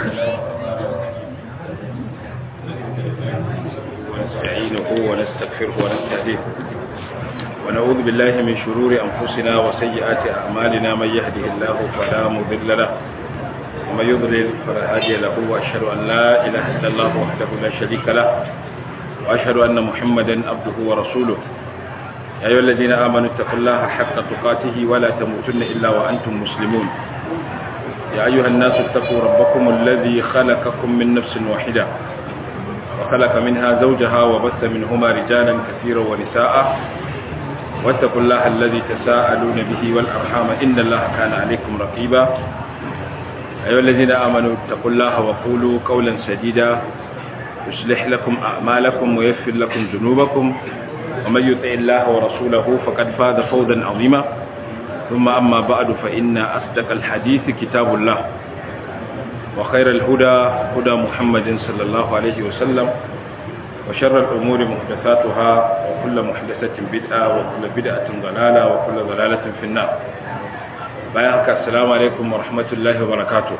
ونستعينه ونستغفره ونستهديه ونعوذ بالله من شرور أنفسنا وسيئات أعمالنا من يهده الله فلا مضل له ومن يضلل فلا هادي له وأشهد أن لا إله إلا الله وحده لا شريك له وأشهد أن محمدا عبده ورسوله يا أيها الذين آمنوا اتقوا الله حق تقاته ولا تموتن إلا وأنتم مسلمون يا أيها الناس اتقوا ربكم الذي خلقكم من نفس واحدة وخلق منها زوجها وبث منهما رجالا كثيرا ونساء واتقوا الله الذي تساءلون به والأرحام إن الله كان عليكم رقيبا أيها الذين آمنوا اتقوا الله وقولوا قولا سديدا يصلح لكم أعمالكم ويغفر لكم ذنوبكم ومن يطع الله ورسوله فقد فاز فوزا عظيما ثم أما بعد فإن أصدق الحديث كتاب الله وخير الهدى هدى محمد صلى الله عليه وسلم وشر الأمور محدثاتها وكل محدثة بدعة وكل بدعة ضلالة وكل ضلالة في النار bayan haka assalamu alaikum wa rahmatullahi wa barakatuh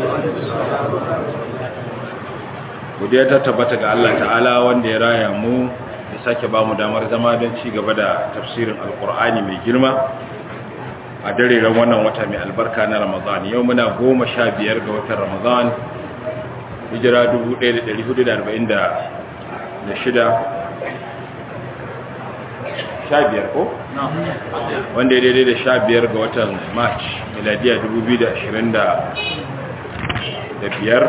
godiya ta tabbata ga Allah ta'ala wanda ya raya mu ya sake ba mu damar zama don ci gaba da tafsirin alkur'ani mai girma a dare ran wannan wata mai albarka na ramadan yau muna goma sha biyar ga watan ramadan hijira 1446 sha biyar ko? wanda ya daidai da sha biyar ga watan march miladiya 2025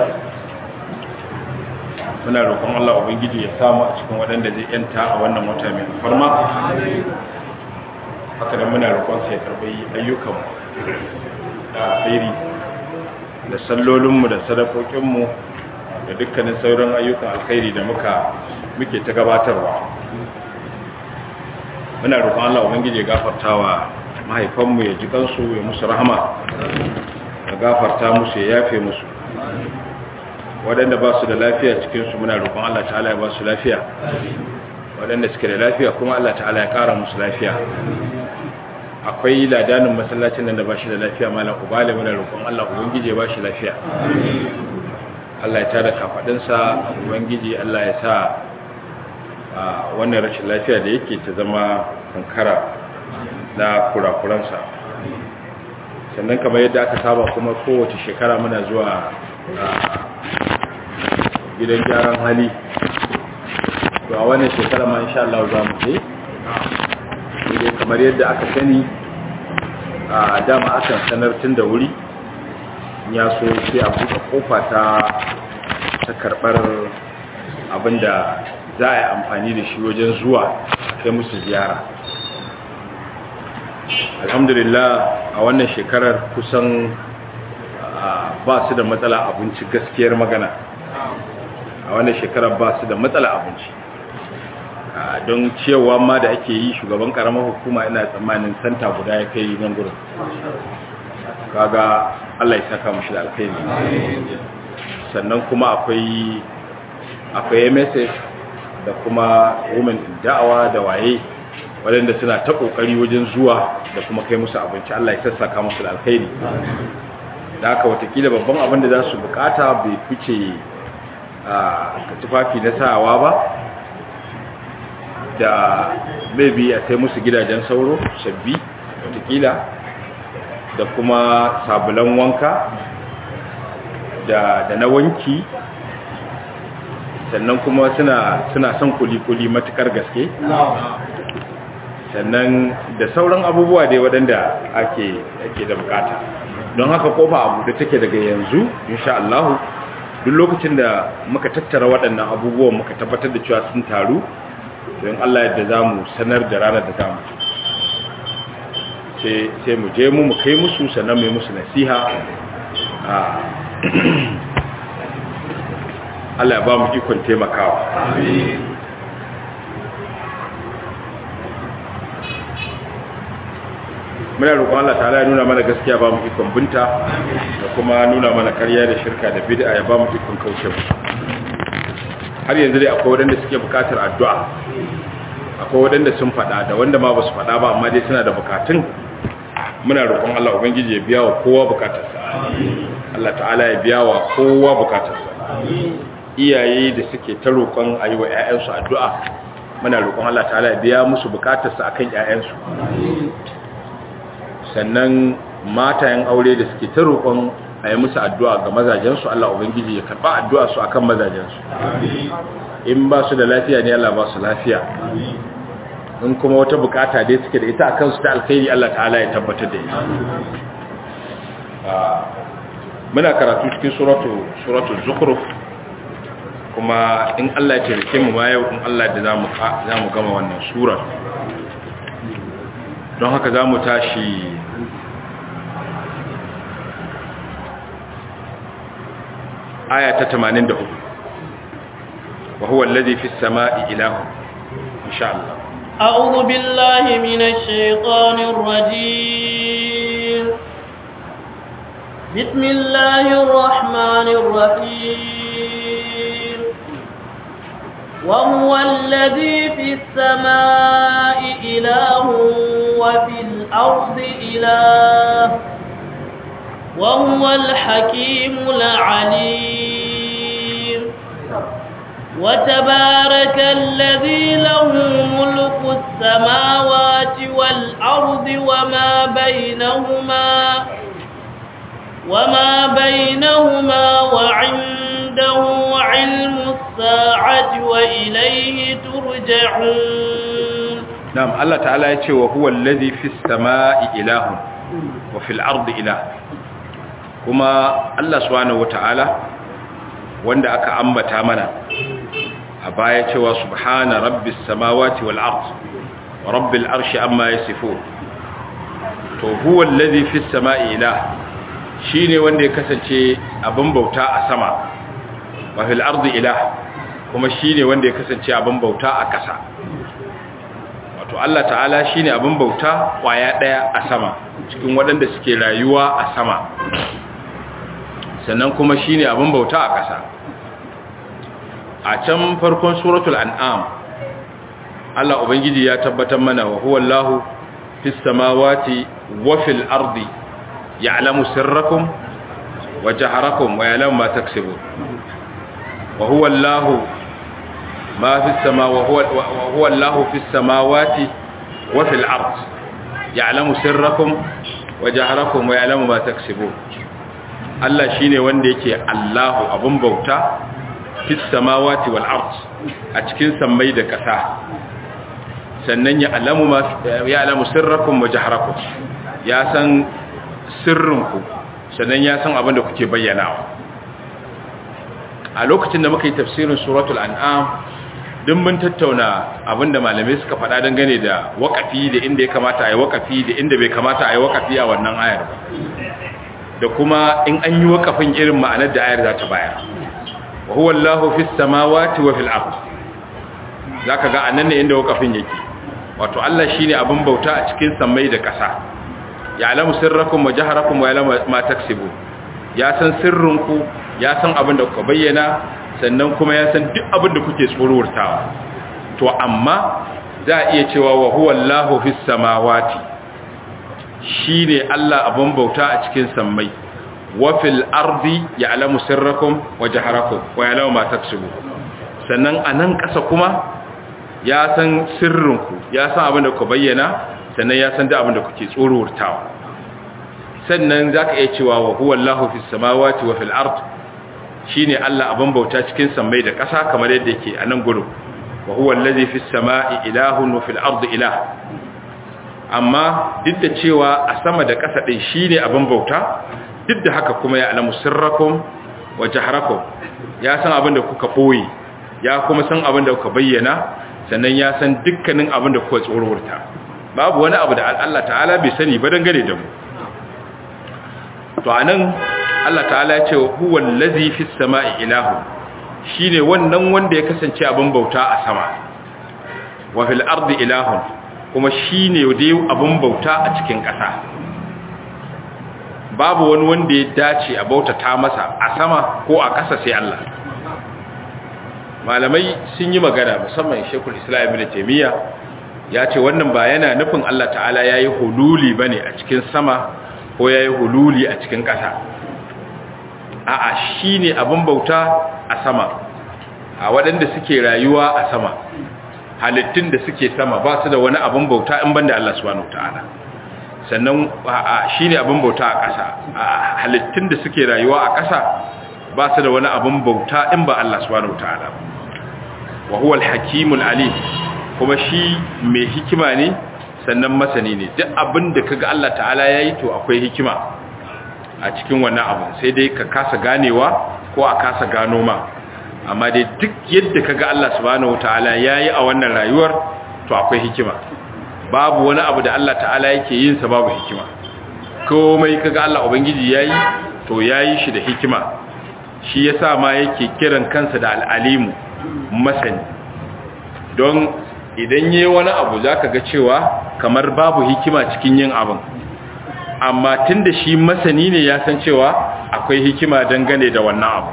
muna roƙon Allah Ubangiji ya samu a cikin waɗanda zai yanta a wannan wata mai alfarma haka da muna roƙon sai karɓi ayyukanmu da alheri da sallolinmu da sadakokinmu da dukkanin sauran ayyukan alkhairi da muka muke ta gabatarwa muna roƙon Allah ubangiji ya gafarta wa mahaifanmu ya ji kansu ya musu rahama ya gafarta musu ya yafe musu waɗanda ba su da lafiya cikinsu muna roƙon Allah ta'ala ya ba su lafiya waɗanda suke da lafiya kuma Allah ta'ala ya ƙara musu lafiya akwai ladanin masallacin nan da ba shi da lafiya malam ubale muna roƙon Allah ubangiji ya ba shi lafiya Allah ya tada kafaɗinsa ubangiji Allah ya sa wannan rashin lafiya da yake ta zama kankara na kurakuransa sannan kamar yadda aka saba kuma kowace shekara muna zuwa gidan gyaran hali to a wannan shekara ma insha Allah za mu je dai kamar yadda aka sani a dama akan sanar tun da wuri ya so sai a buɗe kofa ta ta karɓar abinda za a yi amfani da shi wajen zuwa kai musu ziyara alhamdulillah a wannan shekarar kusan ba su da matsala abinci gaskiyar magana a wannan shekarar ba su da matsala abinci don cewa ma da ake yi shugaban karamar hukuma ina tsammanin santa guda ya kai nan gurin kaga Allah ya saka mashi da alkhairi sannan kuma akwai akwai MSF da kuma women da'awa da waye waɗanda suna ta ƙoƙari wajen zuwa da kuma kai musu abinci Allah ya sassaka musu da alkhairi da haka watakila babban abin da za su bukata bai fice a tufafi na sawa ba da maybe a kai musu gidajen sauro sabbi watakila da kuma sabulan wanka da na wanki sannan kuma suna suna son kuli-kuli matukar gaske sannan da sauran abubuwa dai waɗanda ake ake da bukata don haka kofa abu da take daga yanzu insha Allah duk lokacin da muka tattara waɗannan abubuwan muka tabbatar da cewa sun taru don Allah yadda za mu sanar da ranar da zamu sai mu je mu mu kai musu sannan mai musu nasiha Allah ya ba mu ikon taimakawa. Muna roƙon Allah ta'ala ya nuna mana gaskiya ba mu ikon binta da kuma nuna mana ƙarya da shirka da bid'a ya ba mu ikon kauce mu. Har yanzu dai akwai waɗanda suke buƙatar addu'a. Akwai waɗanda sun faɗa da wanda ma ba su faɗa ba amma dai suna da buƙatun. Muna roƙon Allah Ubangiji ya biya wa kowa buƙatarsa. Allah ta'ala ya biya wa kowa bukatarsa iyaye da suke ta roƙon a yi wa 'ya'yansu addu'a muna roƙon Allah ta'ala ya biya musu bukatarsa a kan 'ya'yansu sannan matayen aure da suke ta roƙon a yi musu addu'a ga mazajensu Allah Ubangiji ya karɓa addu'a su akan mazajensu in ba su da lafiya ne Allah ba su lafiya in kuma wata bukata dai suke da ita a kansu ta alkhairi Allah ta'ala ya tabbatar da ita muna karatu cikin suratu suratu zukhruf kuma in Allah ya taimake mu ma yau in Allah da zamu zamu gama wannan sura don haka zamu tashi aya ta 84 wa huwa alladhi fis samai ilahu insha Allah أعوذ بالله من الشيطان الرجيم بسم الله الرحمن الرحيم وهو الذي في السماء إله وفي الأرض إله وهو الحكيم العليم وتبارك الذي له ملك السماوات والأرض وما بينهما وما بينهما وعنده علم الساعة وإليه ترجعون نعم الله تعالى يتي وهو الذي في السماء إله وفي الأرض إله كما الله سبحانه وتعالى wanda aka ambata mana a baya cewa subhana rabbis samawati wal ard wa rabbil arshi amma yasifun to huwa allazi fis samai ilah shine wanda ya kasance abin bauta a sama wa fil ardi ilah kuma shine wanda ya kasance abin bauta a ƙasa wato Allah ta'ala shine abin bauta kwaya daya a sama cikin waɗanda suke rayuwa a sama sannan kuma shine abin bauta a ƙasa a can farkon suratul an'am Allah ubangiji ya tabbatar mana wa huwa Allahu fis samawati wa fil ardi ya'lamu sirrakum wa jaharakum wa ya'lamu ma taksibun wa huwa Allahu ma fis sama wa huwa wa huwa Allahu fis samawati wa fil ardi ya'lamu sirrakum wa jaharakum wa ya'lamu ma taksibun Allah shine wanda yake Allahu abun bauta fis samawati wal ard a cikin sammai da ƙasa sannan ya alamu ma ya alamu sirrakum wa jahrakum ya san sirrinku sannan ya san abin da kuke bayyanawa a lokacin da muka yi tafsirin suratul an'am duk mun tattauna abin da malamai suka faɗa dangane da waƙafi da inda ya kamata a yi waƙafi da inda bai kamata a yi waƙafi a wannan ayar ba da kuma in an yi waƙafin irin ma'anar da ayar za ta bayar wa huwa Allahu fis samawati wa fil ard zaka ga annan ne inda wakafin yake wato Allah shine abin bauta a cikin sammai da ƙasa ya alamu sirrakum wa jaharakum wa ya'lamu ma taksibu ya san sirrinku ya san abin da kuka bayyana sannan kuma ya san duk abin da kuke tsorurtawa to amma za a iya cewa wa huwa Allahu fis samawati shine Allah abin bauta a cikin sammai wafil ardi ya alamu sirrakum wa jaharakum wa ya alamu ma taksubu sannan a nan ƙasa kuma ya san sirrinku ya san abin da ku bayyana sannan ya san da abin da kuke tsorortawa sannan za ka iya cewa wa huwa Allahu fi samawati wa fil ard shine Allah abin bauta cikin sammai da ƙasa kamar yadda yake a nan gurin wa huwa allazi fi samai ilahun wa fil ard ilah amma duk da cewa a sama da ƙasa din shine abin bauta duk da haka kuma ya alamu sirrakum wa jaharakum ya san abin da kuka boye ya kuma san abin da kuka bayyana sannan ya san dukkanin abin da kuka tsororta babu wani abu da Allah ta'ala bai sani ba dangane da mu to anan Allah ta'ala ya ce huwa allazi fis sama'i ilahu shine wannan wanda ya kasance abin bauta a sama wa fil ardi ilahun kuma shine dai abin bauta a cikin ƙasa babu wani wanda ya dace a bautata masa a sama ko a ƙasa sai Allah malamai sun yi magana musamman shekul islam ibn taymiya ya ce wannan ba yana nufin Allah ta'ala yayi hululi bane a cikin sama ko yayi hululi a cikin ƙasa a'a shine abin bauta a sama a waɗanda suke rayuwa a sama halittun da suke sama ba su da wani abin bauta in banda Allah subhanahu wataala sannan shine abin bauta a ƙasa halittun da suke rayuwa a ƙasa ba su da wani abin bauta in ba Allah subhanahu wataala wa huwa al-hakimul alim kuma shi mai hikima ne sannan masani ne duk abin da kaga Allah ta'ala yayi to akwai hikima a cikin wannan abu sai dai ka kasa ganewa ko a kasa gano ma amma dai duk yadda kaga Allah subhanahu wataala yayi a wannan rayuwar to akwai hikima babu wani abu da Allah ta'ala yake yin sa babu hikima komai kaga Allah ubangiji yayi to yayi shi da hikima shi yasa ma yake kiran kansa da al-alimu masani don idan yayi wani abu zaka ga cewa kamar babu hikima cikin yin abin amma tunda shi masani ne ya san cewa akwai hikima dangane da wannan abu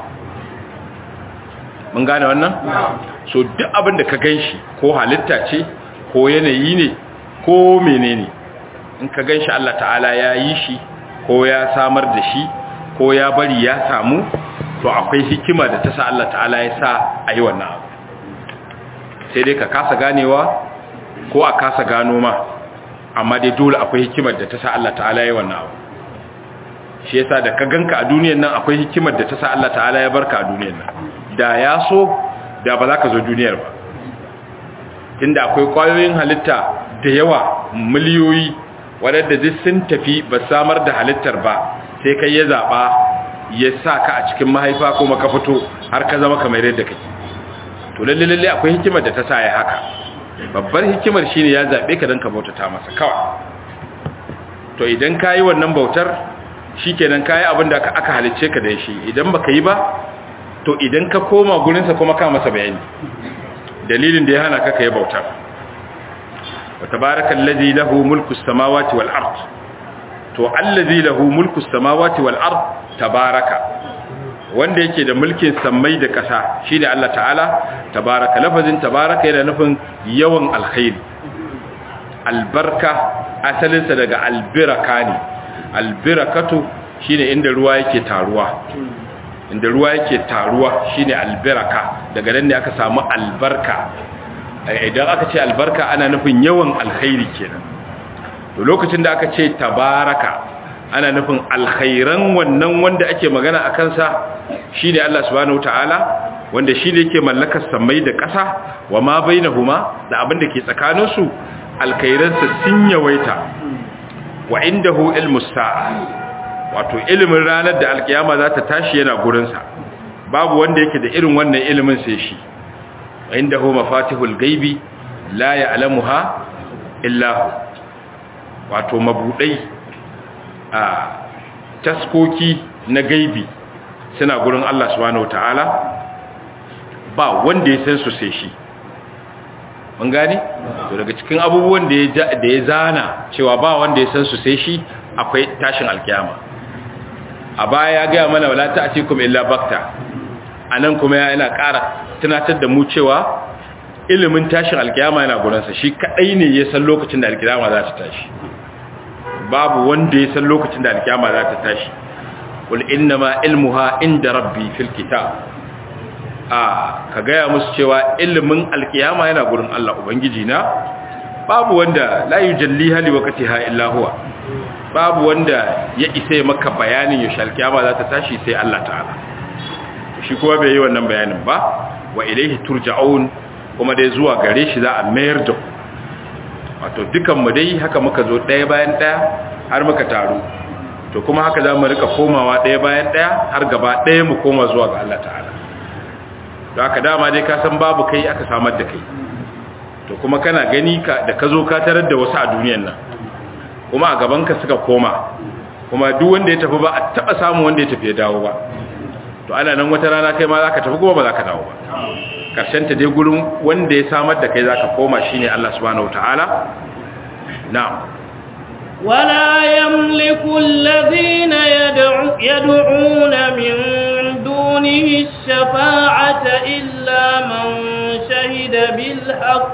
mun gane wannan so duk abin da ka ganshi ko halitta ce ko yanayi ne ko menene in ka ganshi Allah ta'ala ya yi shi ko ya samar da shi ko ya bari ya samu to akwai hikima da ta sa Allah ta'ala ya sa a yi wannan abu sai dai ka kasa ganewa ko a kasa gano ma amma dai dole akwai hikimar da ta sa Allah ta'ala ya yi wannan abu shi yasa da ka ganka a duniyar nan akwai hikimar da ta sa Allah ta'ala ya barka a duniyar nan da ya so da ba za ka zo duniyar ba tunda akwai kwayoyin halitta da yawa miliyoyi waɗanda duk sun tafi ba samar da halittar ba sai kai ya zaɓa ya sa ka a cikin mahaifa kuma ka fito har ka zama kamar yadda kake to lalle lalle akwai hikimar da ta sa ya haka babbar hikimar shine ya zaɓe ka don ka bautata masa kawai to idan ka yi wannan bautar shikenan ka yi abin da aka halicce ka da shi idan baka yi ba to idan ka koma gurinsa kuma ka masa bayani dalilin da ya hana ka kai bautar wa tabarakal ladzi lahu mulku samawati wal ard to allazi lahu mulku samawati wal ard tabaraka wanda yake da mulkin sammai da ƙasa shine Allah ta'ala tabaraka lafazin tabaraka yana nufin yawan alkhairi albarka asalinsa daga albiraka ne albirakatu shine inda ruwa yake taruwa inda ruwa yake taruwa shine albiraka daga nan ne aka samu albarka idan aka ce albarka ana nufin yawan alkhairi kenan to lokacin da aka ce tabaraka ana nufin alkhairan wannan wanda ake magana a kansa shine Allah subhanahu wataala wanda shine yake mallakar samai da ƙasa wa ma bainahuma da abin da ke tsakaninsu alkhairansa sun yawaita wa indahu ilmus sa'a wato ilimin ranar da alkiyama za ta tashi yana gurinsa babu wanda yake da irin wannan ilimin sai shi inda hu mafatihul gaibi la ya'lamuha illa hu wato mabudai a taskoki na gaibi suna gurin Allah subhanahu wataala ba wanda ya san su sai shi mun gani to daga cikin abubuwan da ya da ya zana cewa ba wanda ya san su sai shi akwai tashin alkiyama a baya ya gaya mana wala ta'tikum illa bakta anan kuma yana ƙara tunatar da mu cewa ilimin tashin alkiyama yana gurinsa shi kadai ne ya san lokacin da alkiyama za ta tashi babu wanda ya san lokacin da alkiyama za ta tashi qul innama ilmuha inda rabbi fil kitab a ka gaya musu cewa ilimin alkiyama yana gurin Allah ubangiji na babu wanda la yujalliha li waqtiha illa huwa babu wanda ya isa maka bayanin yaushe alkiyama za ta tashi sai Allah ta'ala shi kuma bai yi wannan bayanin ba wa ilaihi turja'un kuma dai zuwa gare shi za a mayar da ku wato dukan mu dai haka muka zo ɗaya bayan ɗaya har muka taru to kuma haka za mu rika komawa ɗaya bayan ɗaya har gaba ɗaya mu koma zuwa ga Allah ta'ala da haka dama dai ka san babu kai aka samar da kai to kuma kana gani ka da ka zo ka tarar da wasu a duniyan nan kuma a gabanka suka koma kuma duk wanda ya tafi ba a taba samu wanda ya tafi ya dawo ba to ana nan wata rana kai ma za ka tafi kuma ba za ka dawo ba karshen ta dai gurin wanda ya samar da kai za ka koma shine Allah subhanahu wataala na'am ولا يملك الذين يدعو يدعون من دونه الشفاعة إلا من شهد بالحق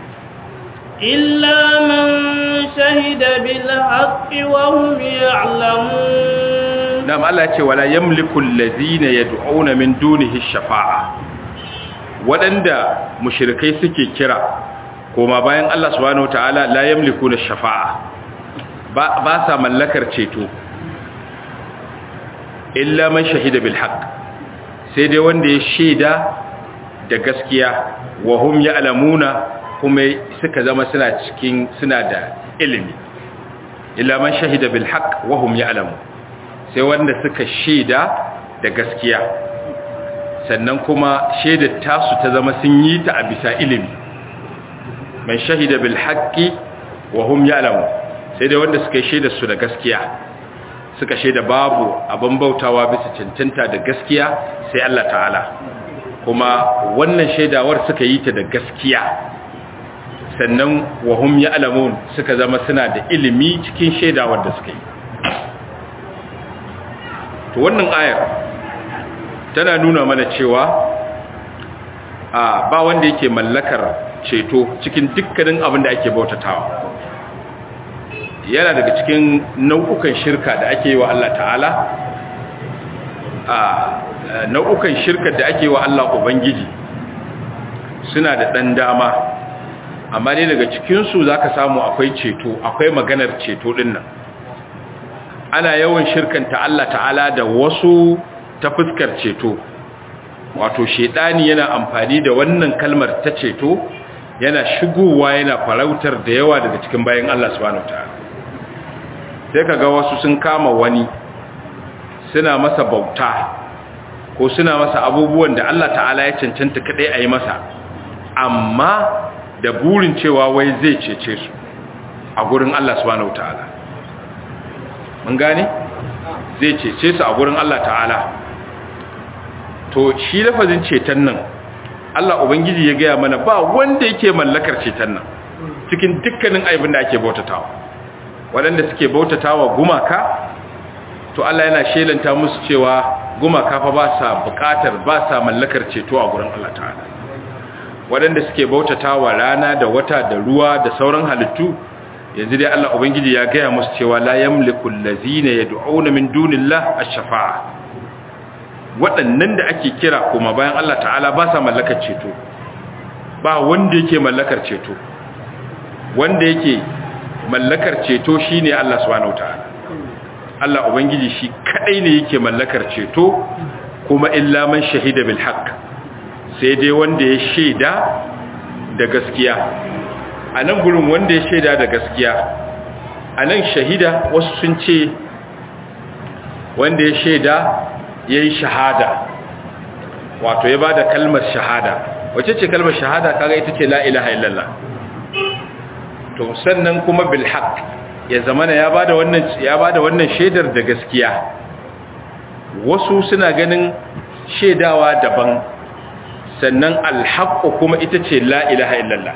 إلا من شهد بالحق وهم يعلمون nam Allah ce wala yamliku allazina yad'una min dunihi shafa'a wadanda mushrikai suke kira koma bayan Allah subhanahu wataala la yamliku na shafa'a ba ba sa mallakar ceto illa man shahida bil haqq sai dai wanda ya shaida da gaskiya wa hum ya'lamuna kuma suka zama suna cikin suna da ilimi illa man shahida bil haqq wa hum ya'lamun sai wanda suka shaida da gaskiya sannan kuma shaidar tasu ta zama sun yi ta a bisa ilimi man shahida bil haqqi wa hum ya'lamun sai dai wanda suka shaida su da gaskiya suka shaida babu abin bautawa bisa cancanta da gaskiya sai Allah ta'ala kuma wannan shaidawar suka yi ta da gaskiya sannan wa hum ya'lamun suka zama suna da ilimi cikin shaidawar da suka yi to wannan ayar tana nuna mana cewa a ba wanda yake mallakar ceto cikin dukkanin abin da ake bautatawa yana daga cikin nau'ukan shirka da ake yi wa Allah ta'ala a nau'ukan shirka da ake yi wa Allah Ubangiji suna da ɗan dama amma ne daga cikinsu za ka samu akwai ceto akwai maganar ceto ɗin nan ana yawan shirkanta Allah ta'ala da wasu ta fuskar ceto wato shaidani yana amfani da wannan kalmar ta ceto yana shigowa yana farautar da yawa daga cikin bayan Allah subhanahu ta'ala sai kaga wasu sun kama wani suna masa bauta ko suna masa abubuwan da Allah ta'ala ya cancanta kadai a yi masa amma da burin cewa wai zai cece su a gurin Allah subhanahu ta'ala mun gane zai cece su a gurin Allah ta'ala to shi lafazin ceton nan Allah ubangiji ya gaya mana ba wanda yake mallakar ceton nan cikin dukkanin aibin da ake bautatawa waɗanda suke bautatawa gumaka to Allah yana shelanta musu cewa gumaka fa ba sa buƙatar ba sa mallakar ceto a gurin Allah ta'ala waɗanda suke bautatawa rana da wata da ruwa da sauran halittu yanzu dai Allah ubangiji ya gaya musu cewa la yamliku allazina yad'una min dunillahi ash-shafa'a waɗannan da ake kira kuma bayan Allah ta'ala ba sa mallakar ceto ba wanda yake mallakar ceto wanda yake mallakar ceto shine Allah subhanahu ta'ala Allah ubangiji shi kadai ne yake mallakar ceto kuma illa man shahida bil haqq sai dai wanda ya shaida da gaskiya a nan gurin wanda ya shaida da gaskiya a nan shahida wasu sun ce wanda ya shaida ya yi shahada wato ya ba da kalmar shahada wace ce kalmar shahada kaga ita ce la'ilaha illallah to sannan kuma bilhaq ya zamana ya ba da wannan ya ba da wannan shaidar da gaskiya wasu suna ganin shaidawa daban sannan alhaqqu kuma ita ce la'ilaha illallah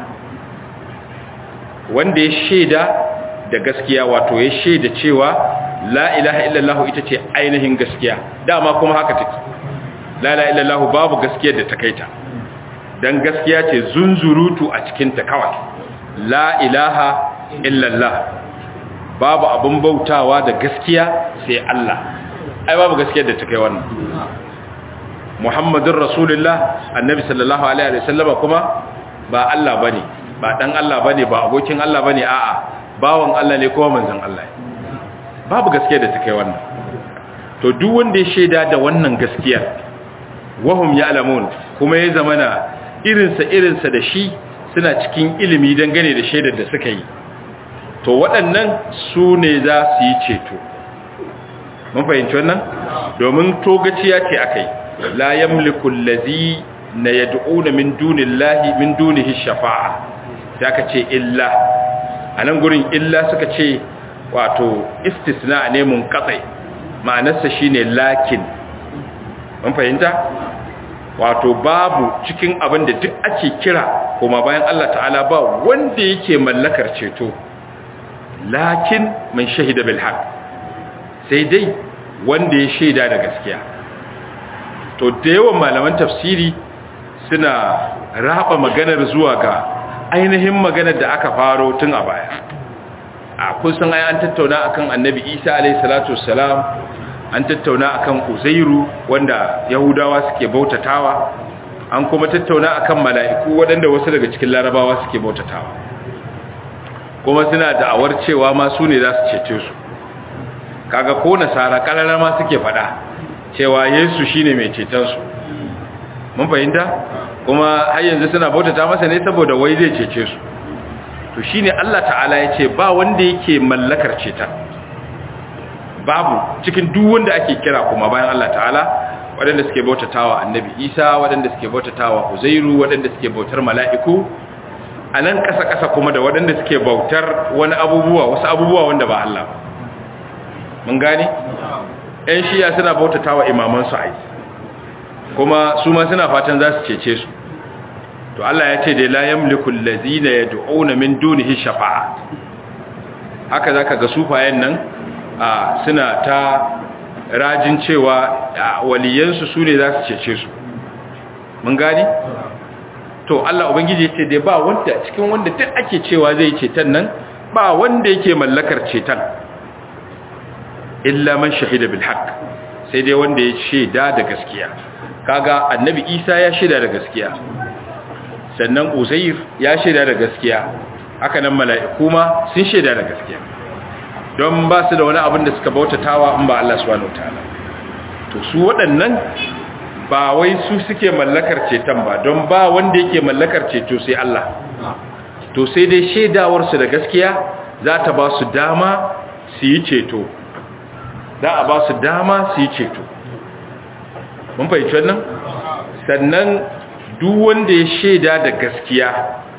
wanda ya shaida da gaskiya wato ya shaida cewa la ilaha illallah ita ce ainihin gaskiya dama kuma haka take la ilaha illallah babu gaskiya da ta kaita dan gaskiya ce zunzurutu a cikin ta kawai la ilaha illallah babu abun bautawa da gaskiya sai Allah ai babu gaskiya da ta kai wannan Muhammadur Rasulullah annabi sallallahu alaihi wasallama kuma ba Allah bane ba dan Allah bane ba abokin Allah bane a'a bawan Allah ne kuma manzon Allah babu gaskiya da ta kai wannan to duk wanda ya shaida da wannan gaskiya wahum ya'lamun kuma ya zamana irinsa irinsa da shi suna cikin ilimi dangane da shaidar da suka yi to waɗannan su ne za su yi ceto mun fahimci wannan domin togaciya ce akai la yamliku allazi na yad'una min dunillahi min dunihi shafa'a da ka ce illa a nan gurin illa suka ce wato istisna ne mun katsai ma'anarsa shine lakin mun fahimta wato babu cikin abin da duk ake kira kuma bayan Allah ta'ala ba wanda yake mallakar ceto lakin man shahida bil haqq sai dai wanda ya shaida da gaskiya to da yawan malaman tafsiri suna raba maganar zuwa ga ainihin maganar da aka faro tun a baya a kusan ai an tattauna akan annabi isa alayhi salatu wassalam an tattauna akan uzairu wanda yahudawa suke bautatawa an kuma tattauna akan mala'iku waɗanda wasu daga cikin larabawa suke bautatawa kuma suna da'awar cewa ma su ne za su cece su kaga ko nasara ƙarara ma suke faɗa cewa yesu shine mai cetonsu mun fahimta kuma har yanzu suna bautata masa ne saboda wai zai cece su to shine Allah ta'ala ya ce ba wanda yake mallakar ceton babu cikin duk wanda ake kira kuma bayan Allah ta'ala waɗanda suke bautatawa annabi isa waɗanda suke bautatawa uzairu waɗanda suke bautar mala'iku a nan ƙasa-ƙasa kuma da waɗanda suke bautar wani abubuwa wasu abubuwa wanda ba Allah mun gane ‘yan shiya suna bautatawa imamansu ai kuma su ma suna fatan za su cece su to Allah ya ce da la yamliku allazina yad'una min dunihi shafa'a haka zaka ga sufayen nan suna ta rajin cewa waliyansu su ne za su cece su mun gani to Allah ubangiji ce dai ba wanda cikin wanda duk ake cewa zai ceton nan ba wanda yake mallakar ceton illa man shahida bil haqq sai dai wanda ya shaida da gaskiya kaga annabi Isa ya shaida da gaskiya sannan Uzair ya shaida da gaskiya haka nan mala'iku ma sun shaida da gaskiya don ba su da wani abin da suka bautatawa in ba Allah subhanahu wataala to su waɗannan ba wai su suke mallakar ceton ba don ba wanda yake mallakar ceto sai Allah to sai dai shaidawar su da gaskiya za ta ba su dama su yi ceto za a ba su dama su yi ceto mun fahimci wannan sannan duk wanda ya shaida da gaskiya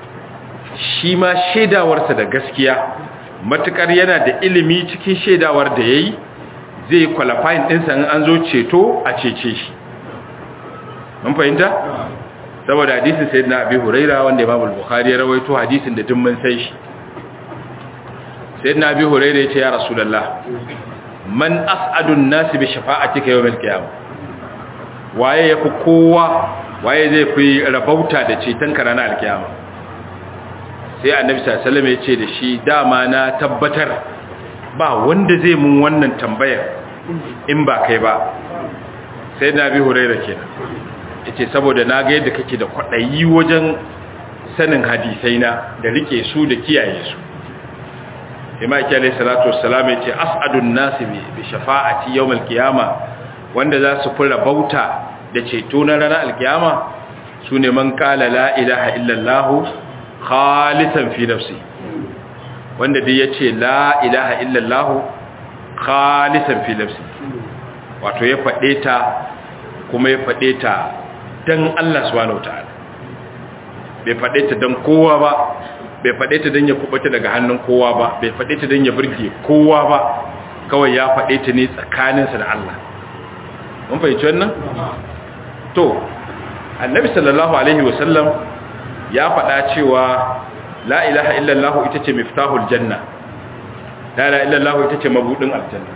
shi ma shaidawarsa da gaskiya matukar yana da ilimi cikin shaidawar da ya yi zai yi qualifying ɗinsa in an zo ceto a cece shi mun fahimta? saboda hadisin sai na abi huraira wanda ya babu bukhari ya rawaito hadisin da dun mun sai shi sai na abi huraira ya ce ya rasulallah man as'adun nasi bi shafa'atika yawmal qiyamah waye yafi kowa waye zai fi rabauta da ceton ka ranar alkiyama sai annabi sallallahu ya ce da shi dama na tabbatar ba wanda zai mun wannan tambayar in ba kai ba sai na bi huraira kenan yace saboda na ga yadda kake da kwadayi wajen sanin hadisai na da rike su da kiyaye su imam alayhi salatu wassalam yace as'adun nasi bi shafa'ati yawmal qiyama wanda za su fura bauta da ceto na ranar alkiyama sune man qala la ilaha illallah khalisan fi nafsi wanda dai yace la ilaha illallah khalisan fi nafsi wato ya fade ta kuma ya fade ta dan Allah subhanahu wataala bai fade ta dan kowa ba bai fade ta dan ya kubuta daga hannun kowa ba bai fade ta dan ya burge kowa ba kawai ya fade ta ne tsakaninsa da Allah mun fahimci wannan to annabi sallallahu alaihi wasallam ya faɗa cewa la ilaha illallah ita ce miftahul janna la ilaha illallah ita ce mabudin aljanna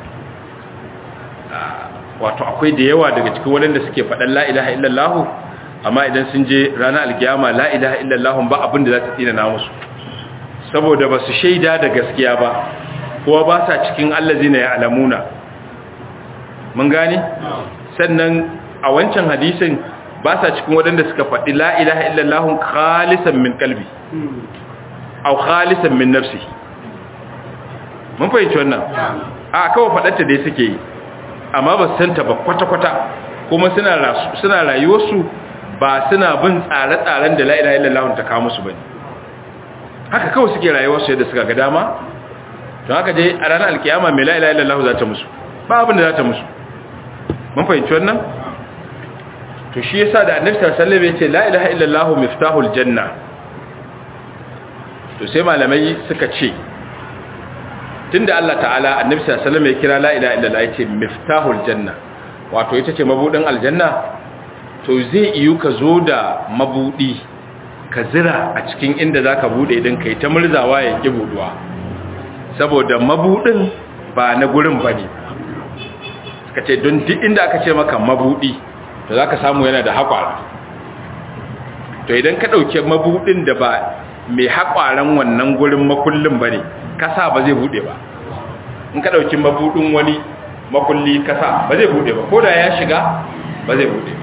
wato akwai da yawa daga cikin waɗanda suke faɗan la ilaha illallah amma idan sun je ranar alkiyama la ilaha illallah ba abin da za ta tsina na musu saboda ba su shaida da gaskiya ba kowa ba sa cikin allazina ya alamuna mun gane sannan a wancan hadisin ba sa cikin waɗanda suka faɗi la ilaha illallah khalisan min kalbi au khalisan min nafsi mun fahimci wannan a kawai faɗarta dai suke yi amma ba su santa ba kwata-kwata kuma suna rayuwarsu ba suna bin tsare-tsaren da la ilaha illallah ta kawo musu bane haka kawai suke rayuwarsu yadda suka ga dama don haka dai a ranar alkiyama mai la ilaha illallah za ta musu ba abin da za ta musu mun fahimci wannan to shi yasa da annabi sallallahu alaihi wasallam yace la ilaha illallah miftahul janna to sai malamai suka ce tunda Allah ta'ala annabi sallallahu alaihi wasallam ya kira la ilaha illallah yace miftahul janna wato ita ce mabudin aljanna to zai iyu ka zo da mabudi ka zira a cikin inda zaka bude idan kai ta murzawa ya ki buduwa saboda mabudin ba na gurin bane suka ce don duk inda aka ce maka mabudi to za ka samu yana da haƙwara to idan ka ɗauke mabuɗin da ba mai haƙwaran wannan gurin makullin ba ne kasa ba zai buɗe ba in ka ɗauki mabuɗin wani makulli kasa ba zai bude ba ko da ya shiga ba zai bude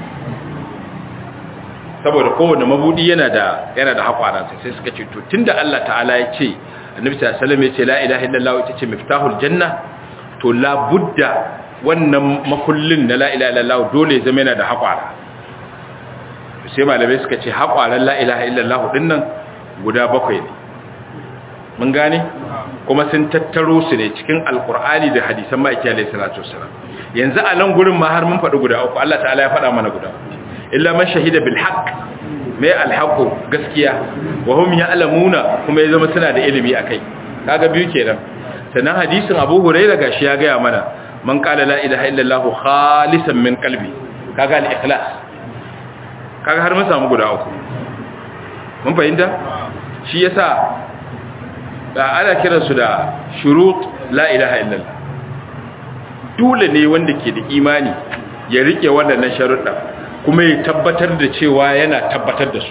saboda kowane mabudi yana da yana da hakwaransa sai suka ce to tunda Allah ta'ala ya ce annabi sallallahu alaihi wasallam ya ce la ilaha illallah ita ce miftahul janna to la budda wannan makullin na la ilaha illallah dole ya zama yana da hakwara sai malamai suka ce hakwaran la ilaha illallah dinnan guda bakwai ne mun gane kuma sun tattaro su ne cikin alkur'ani da hadisan ma'aiki alayhi salatu wassalam yanzu a nan gurin ma har mun faɗi guda uku Allah ta'ala ya faɗa mana guda illa man shahida bil haqq mai alhaqu gaskiya wa hum ya'lamuna kuma ya zama suna da ilimi akai kaga biyu kenan sannan hadisin Abu Hurairah gashi ya gaya mana man qala la ilaha illallah khalisan min qalbi kaga al ikhlas kaga har mun samu guda uku mun fahimta shi yasa da ana kiransu da shurut la ilaha illallah dole ne wanda ke da imani ya rike waɗannan sharuɗa kuma ya tabbatar da cewa yana tabbatar da su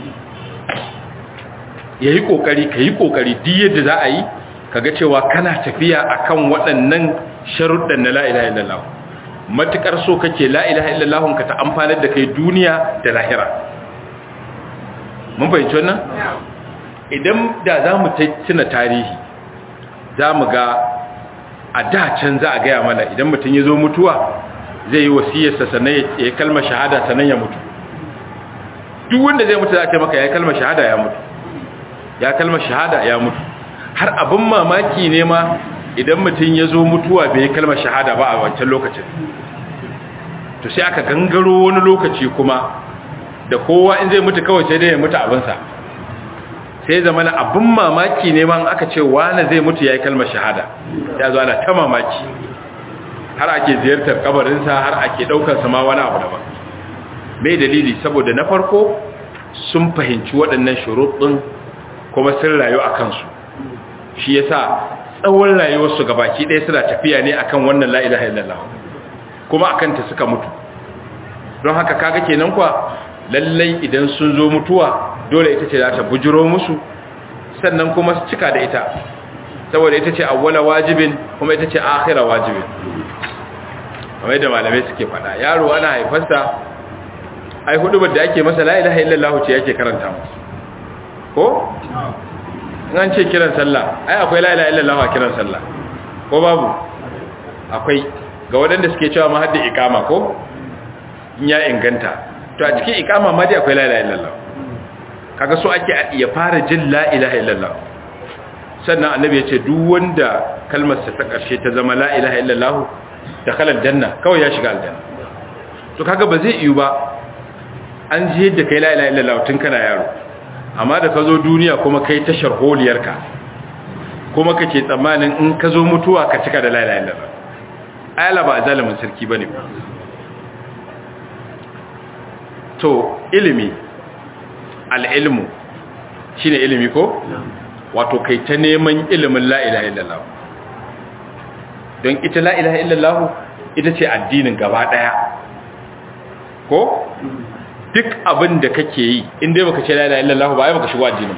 ya yi ƙoƙari ka yi ƙoƙari duk yadda za a yi kaga cewa kana tafiya akan waɗannan sharuɗan na la ilaha illallah matuƙar so kake la ilaha illallah ka ta amfanar da kai duniya da lahira mun fahimci wannan idan da za mu tuna tarihi za mu ga a da can za a gaya mana idan mutum ya zo mutuwa zai yi wasiyarsa sannan ya yi kalmar shahada sannan ya mutu duk wanda zai mutu za a ce maka ya yi kalmar shahada ya mutu ya kalmar shahada ya mutu har abin mamaki ne ma idan mutum ya zo mutuwa bai yi kalmar shahada ba a wancan lokacin to sai aka gangaro wani lokaci kuma da kowa in zai mutu kawai sai dai ya mutu abinsa sai zama na abin mamaki ne ma aka ce wane zai mutu ya yi kalmar shahada ya zo ana ta mamaki har ake ziyartar kabarinsa har ake ɗaukarsa ma wani abu daban mai dalili saboda na farko sun fahimci waɗannan shuruɗin kuma sun rayu a kansu shi ya sa tsawon rayuwarsu gabaki ɗaya suna tafiya ne akan wannan la'ilaha illallah kuma akan ta suka mutu don haka kaga kenan kwa lallai idan sun zo mutuwa dole ita ce za ta bujiro musu sannan kuma su cika da ita saboda ita ce awwala wajibin kuma ita ce akhira wajibin kamar da malamai suke faɗa yaro ana haifarsa ai hudubar da ake masa la ilaha illallah ce yake karanta masa ko in an ce kiran sallah ai akwai la ilaha illallah a kiran sallah ko babu akwai ga waɗanda suke cewa ma hadda iqama ko in ya inganta to a cikin iqama ma dai akwai la ilaha illallah kaga so ake ya fara jin la ilaha illallah sannan annabi ya ce duk wanda kalmar sa ta karshe ta zama la ilaha illallah da kalal janna kawai ya shiga aljanna to kaga ba zai yiwu ba an ji yadda kai la ilaha illallah tun kana yaro amma da ka zo duniya kuma kai ta sharholiyarka kuma kake tsammanin in ka zo mutuwa ka cika da la ilaha illallah ayala ba zalimin sarki bane to ilimi al'ilmu shi ne ilimi ko? wato kai ta neman ilimin la'ilaha illallah don ita la'ilaha illallah ita ce addinin gaba ɗaya ko? duk abin da kake yi inda baka ce la'ilaha illallah ba ya baka shigo addinin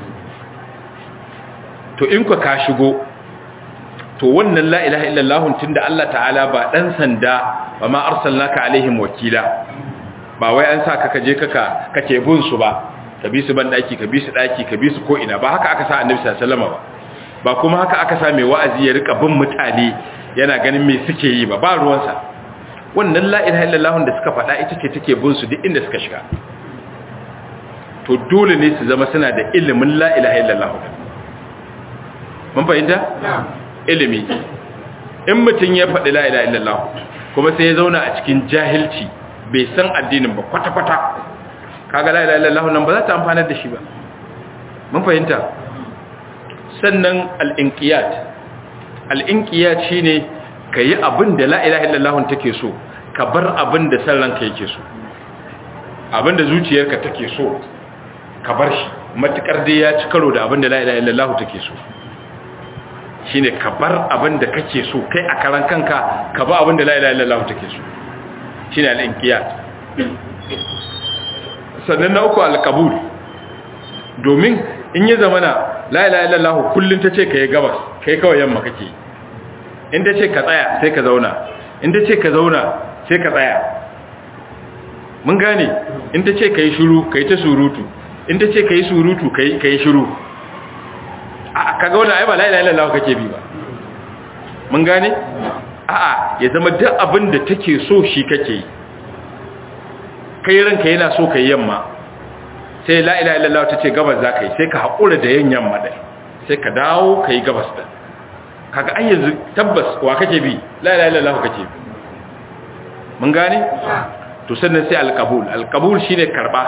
to in ka ka shigo to wannan la'ilaha illallah tun da Allah ta'ala ba ɗan sanda ba ma arsalnaka alaihim wakila ba wai an sa ka je kaka kake bin su ba ka bi su ban daki ka bi su daki ka bi su ko ina ba haka aka sa annabi sallallahu alaihi wasallam ba ba kuma haka aka sa mai wa'azi ya rika bin mutane yana ganin me suke yi ba ba ruwansa wannan la ilaha illallah da suka faɗa ita ce take bin su duk inda suka shiga to dole ne su zama suna da ilimin la ilaha illallah mun fahimta ilimi in mutum ya faɗi la ilaha illallah kuma sai ya zauna a cikin jahilci bai san addinin ba kwata-kwata kaga la ilaha illallah nan ba za ta amfana da shi ba mun fahimta sannan al-inqiyat al-inqiyat shine kayi abin da la ilaha illallah take so ka bar abin da san ranka yake so abin da zuciyarka take so ka bar shi matukar dai ya ci karo da abin da la ilaha illallah take so shine ka bar abin da kake so kai a karan kanka ka ba abin da la ilaha illallah take so shine al-inqiyat sannan na uku al-qabul domin in ya zamana la ilaha illallah kullun tace kai gabas kai kawai yamma kake in ta ce ka tsaya sai ka zauna in ta ce ka zauna sai ka tsaya mun gane in ta ce ka yi shuru ka yi ta surutu in ta ce ka yi surutu ka yi shuru a ka gauna ai ba la'ila ilallawa kake bi ba mun gane a'a ya zama duk abin da take so shi kake yi kai ranka yana so ka yi yamma sai la'ila ilallawa ta ce gabas za ka yi sai ka haƙura da yin yamma ɗai sai ka dawo ka yi gabas ɗin kaga an yanzu tabbas wa kake bi la'ila ilallawa kake bi mun gane to sannan sai alkabul alkabul shine karba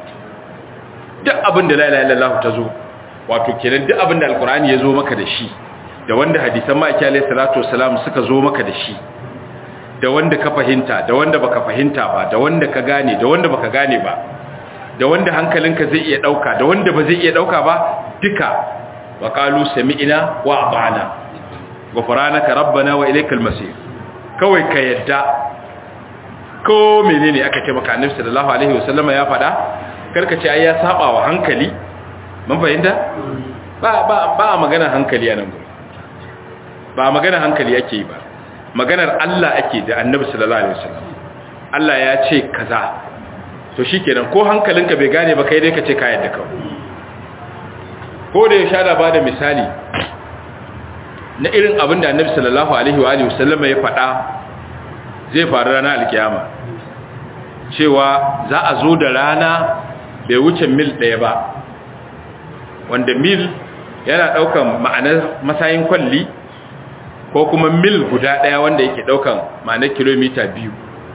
duk abin da la ilaha illallah ta zo wato kenan duk abin da alqur'ani ya zo maka da shi da wanda hadisan maki alayhi salatu wassalam suka zo maka da shi da wanda ka fahimta da wanda baka fahimta ba da wanda ka gane da wanda baka gane ba da wanda hankalinka zai iya dauka da wanda ba zai iya dauka ba duka wa qalu sami'na wa ata'na ghufranaka rabbana wa ilaykal masir kawai ka yadda ko menene aka ce maka annabi sallallahu alaihi wasallam ya faɗa karka ce ai ya saba wa hankali mun fahimta ba ba ba magana hankali anan ba magana hankali ake yi ba maganar Allah ake da annabi sallallahu alaihi wasallam Allah ya ce kaza to shikenan ko hankalinka bai gane ba kai dai ka ce ka yadda kawai ko da ya sha ba da misali na irin abin da annabi sallallahu alaihi wa alihi wasallam ya faɗa zai faru ranar alkiyama cewa za a zo da rana bai wuce mil ɗaya ba wanda mil yana ɗaukan ma'anar masayin kwalli ko kuma mil guda ɗaya wanda yake ɗaukan ma'anar kilomita biyu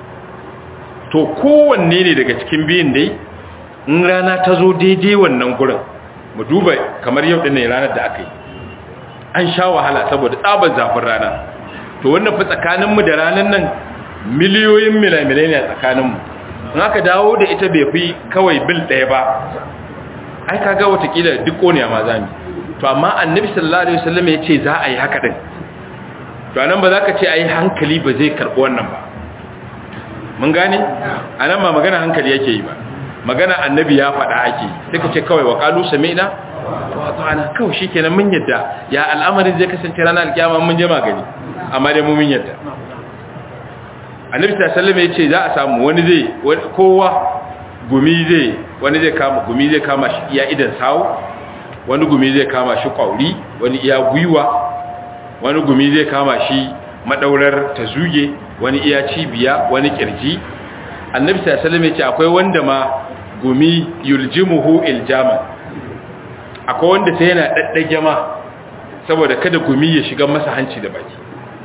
to kowanne ne daga cikin biyun dai in rana ta zo daidai wannan gurin mu duba kamar yau ɗin ne ranar da aka yi an sha wahala saboda tsabar zafin rana to wannan fi tsakaninmu da ranar nan miliyoyin milamilai ne a tsakaninmu in aka dawo da ita bai fi kawai bil ɗaya ba ai kaga watakila duk ƙoniya ma zami to amma annabi sallallahu alaihi wasallam ya ce za a yi haka din to anan ba za ka ce ai hankali ba zai karɓi wannan ba mun gane anan ba magana hankali yake yi ba magana annabi ya faɗa ake sai ka ce kawai wa qalu sami'na wa ata'na kawai shikenan mun yadda ya al'amarin zai kasance ranar alkiyama mun je magani amma dai mu mun yadda annabi sallallahu ya ce za a samu wani zai kowa gumi zai wani zai kama gumi zai kama shi iya idan sawo wani gumi zai kama shi kwauri wani iya gwiwa wani gumi zai kama shi madaurar ta zuge wani iya cibiya wani kirji annabi sallallahu ya ce akwai wanda ma gumi yuljimuhu iljaman akwai wanda sai yana daddage ma saboda kada gumi ya shiga masa hanci da baki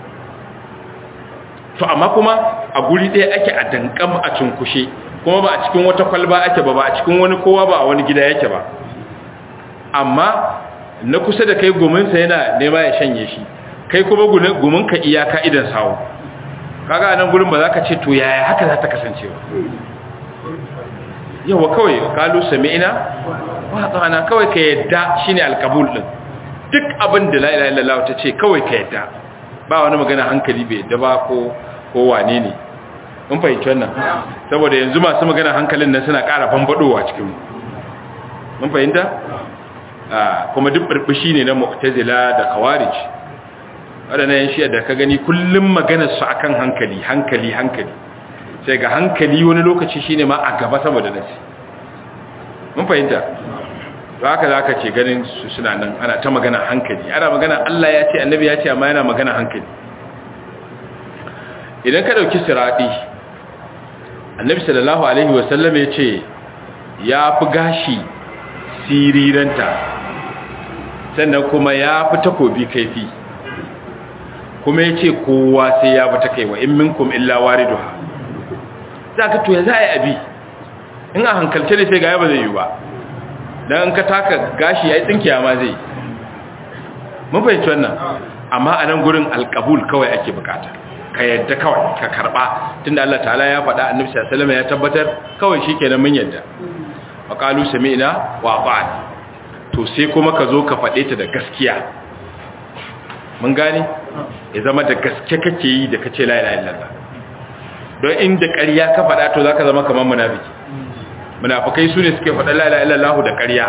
to amma kuma a guri ɗaya ake a dankam a cunkushe kuma ba a cikin wata kwalba ake ba ba a cikin wani kowa ba a wani gida yake ba amma na kusa da kai guminsa yana nema ya shanye shi kai kuma guminka iyaka idan sawo kaga nan gurin ba za ka ce to yaya haka za ta kasance ba yawa kawai kalu sami'ina wa tsana kawai ka yadda shine alkabul din duk abin da la ilaha illallah ta ce kawai ka yadda ba wani magana hankali bai yadda ba ko ko wane ne mun fahimci wannan saboda yanzu masu magana hankalin nan suna ƙara bambadowa cikin mu mun fahimta kuma duk burbushi ne na mu'tazila da khawarij wadannan yan shi'a da ka gani kullum maganar su akan hankali hankali hankali sai ga hankali wani lokaci shine ma a gaba saboda nasi mun fahimta to haka zaka ce ganin su suna nan ana ta magana hankali ana magana Allah ya ce annabi ya ce amma yana magana hankali idan ka dauki siradi annabi sallallahu alaihi wasallam ya ce ya fi gashi siriranta sannan kuma ya fi takobi kaifi kuma ya ce kowa sai ya fi ta kaiwa in minkum illa wariduha za ka to ya za a yi abi in a hankalce ne sai ga ba zai yi ba don ka taka gashi ya yi tsinkiya ma zai mun fahimci wannan amma a nan gurin alkabul kawai ake bukata ka yadda kawai ka karba tunda Allah ta'ala ya faɗa annabi sallallahu alaihi ya tabbatar kawai shikenan mun yadda wa qalu sami'na wa ata'na to sai kuma ka zo ka faɗe ta da gaskiya mun gane ya zama da gaske kake yi da kace la ilaha illallah don inda ƙarya ka faɗa to zaka zama kamar munafiki munafikai su ne suke faɗa la ilaha illallah da ƙarya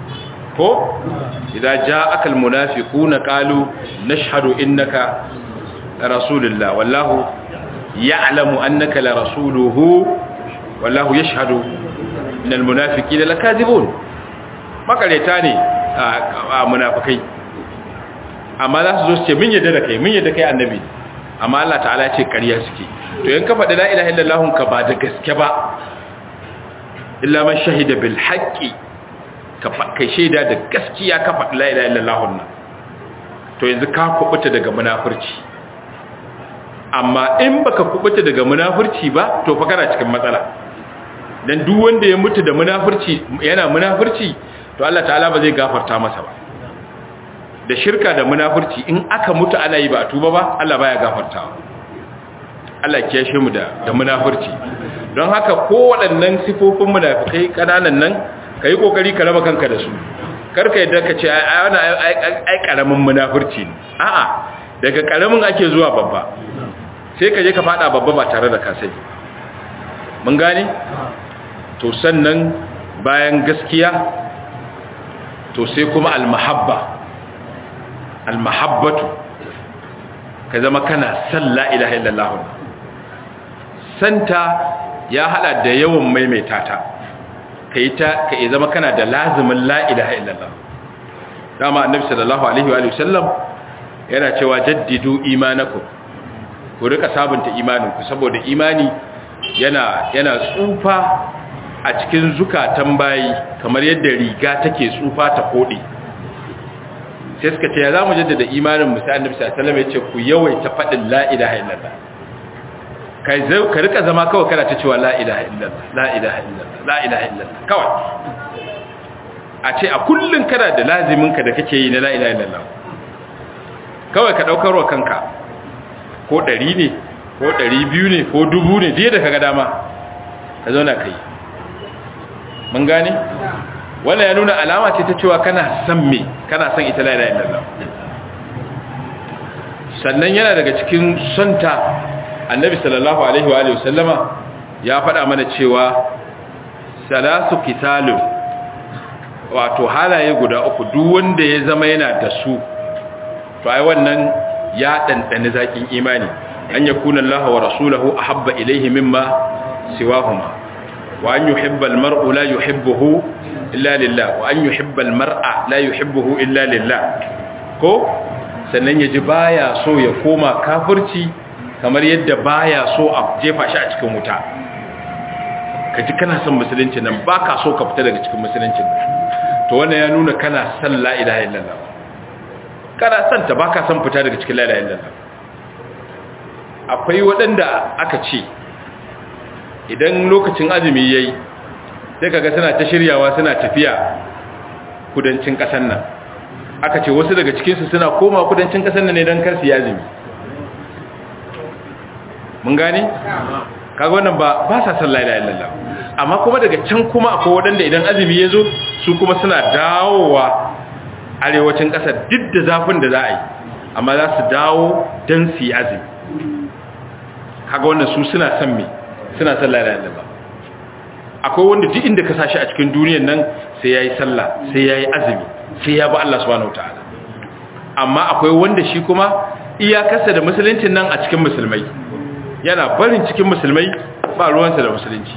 ko idza ja'aka almunafiquna qalu nashhadu innaka rasulullah wallahu ya'lamu annaka la rasuluhu wallahu yashhadu innal munafiqina lakazibun makareta ne a munafikai amma za su zo su ce min yadda da kai min yadda kai annabi amma Allah ta'ala ce ƙarya suke to yan ka faɗi la ilaha illallah ka ba da gaske ba illa man shahida bil haqqi ka kai shaida da gaskiya ka faɗi la ilaha illallah nan to yanzu ka kubuta daga munafurci amma in baka kubuta daga munafurci ba to fa kana cikin matsala dan duk wanda ya mutu da munafurci yana munafurci to Allah ta'ala ba zai gafarta masa ba da shirka da munafurci in aka mutu ana yi ba a tuba ba Allah baya gafartawa Allah ya kiyashe mu da da munafurci don haka ko waɗannan sifofin munafikai kananan nan kai kokari ka raba kanka da su karka yadda ka ce ai wannan ai karamin munafurci ne a'a daga karamin ake zuwa babba sai ka je ka fada babba ba tare da ka sani mun gane to sannan bayan gaskiya to sai kuma almahabba almahabbatu ka zama kana san la ilaha illallah santa ya hada da yawan maimaita ta kai ta kai zama kana da lazimin la ilaha illallah dama annabi sallallahu alaihi wa sallam yana cewa jaddidu imanakum ku rika sabunta imaninku saboda imani yana yana tsufa a cikin zukatan bayi kamar yadda riga take tsufa ta kode sai suka ce ya zamu jaddada imanin mu sai annabi sallallahu alaihi wasallam ya ce ku yawaita fadin la ilaha illallah kai zai ka rika zama kawai kana ta cewa la ilaha illallah la ilaha illallah la ilaha illallah kawai a ce a kullun kana da lazimin ka da kake yi na la ilaha illallah kawai ka daukar wa kanka ko 100 ne ko 200 ne ko 1000 ne da kaga dama ka zauna kai mun gane wannan ya nuna alama ce ta cewa kana san me kana san ita la ilaha illallah sannan yana daga cikin santa annabi sallallahu alaihi wa alihi wasallama ya faɗa mana cewa salasu kitalu wato halaye guda uku duk wanda ya zama yana da su to ai wannan ya dandane zakin imani an yakuna Allah wa rasuluhu ahabba ilayhi mimma siwahuma wa an yuhibba al-mar'u la yuhibbuhu illa lillah wa an yuhibba al-mar'a la yuhibbuhu illa lillah ko sannan yaji baya so ya koma kafirci kamar yadda baya so a jefa shi a cikin wuta kaji kana son musulunci nan baka so ka fita daga cikin musulunci nan to wannan ya nuna kana son la ilaha illallah kana son ta baka son fita daga cikin la ilaha illallah akwai waɗanda aka ce idan lokacin azumi yayi sai kaga suna ta shiryawa suna tafiya kudancin ƙasar nan aka ce wasu daga cikinsu suna koma kudancin ƙasar nan ne don kar su yi azumi mun gane kaga wannan ba ba sa san la ilaha illallah amma kuma daga can kuma akwai waɗanda idan azumi ya zo su kuma suna dawowa arewacin ƙasar duk da zafin da za a yi amma za su dawo don su yi azumi kaga wannan su suna san me suna san la ilaha illallah akwai wanda duk inda ka sashi a cikin duniyar nan sai yayi sallah sai yayi azumi sai ya bi Allah subhanahu wataala amma akwai wanda shi kuma iyakarsa da musuluncin nan a cikin musulmai yana barin cikin musulmai ba ruwansa da musulunci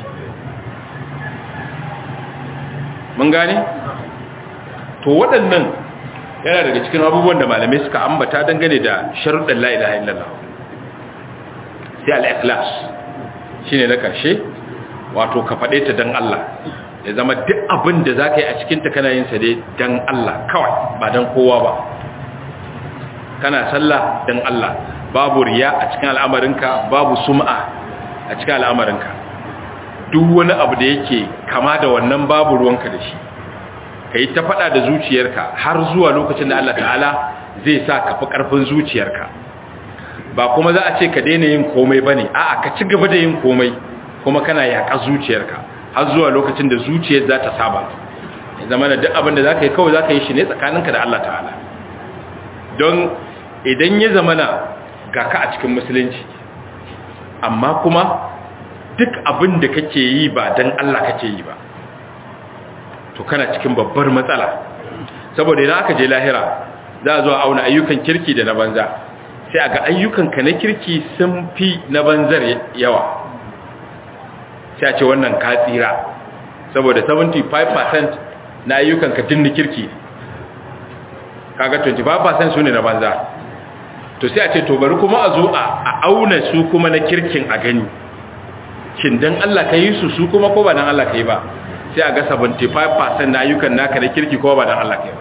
mun gane to waɗannan yana daga cikin abubuwan da malamai suka ambata dangane da sharuɗin la ilaha illallah sai al-ikhlas shine na karshe wato ka faɗe ta dan Allah ya zama duk abin da zaka yi a cikin ta kana yin sa dai dan Allah kawai ba dan kowa ba kana sallah dan Allah babu riya a cikin al'amarinka babu sum'a a cikin al'amarinka duk wani abu da yake kama da wannan babu ruwanka da shi ka yi ta faɗa da zuciyarka har zuwa lokacin da Allah ta'ala zai sa ka fi ƙarfin zuciyarka ba kuma za a ce ka daina yin komai ba ne a'a ka ci gaba da yin komai kuma kana yaƙa zuciyarka har zuwa lokacin da zuciyar za ta saba ya zama da duk abin da za ka yi kawai za ka yi shi ne tsakaninka da Allah ta'ala don idan ya zama na ga ka a cikin musulunci amma kuma duk abin da kake yi ba don Allah kake yi ba to kana cikin babbar matsala saboda idan aka je lahira za a zo a auna ayyukan kirki da na banza sai a ga ayyukanka na kirki sun fi na banzar yawa sai a ce wannan ka tsira saboda 75% na ayyukanka tun na kirki kaga 25% su ne na banza to sai a ce to bari kuma a zo a auna su kuma na kirkin a gani shin dan Allah ka yi su su kuma ko ba dan Allah ka yi ba sai a ga 75% na ayyukan naka na kirki ko ba dan Allah ka yi ba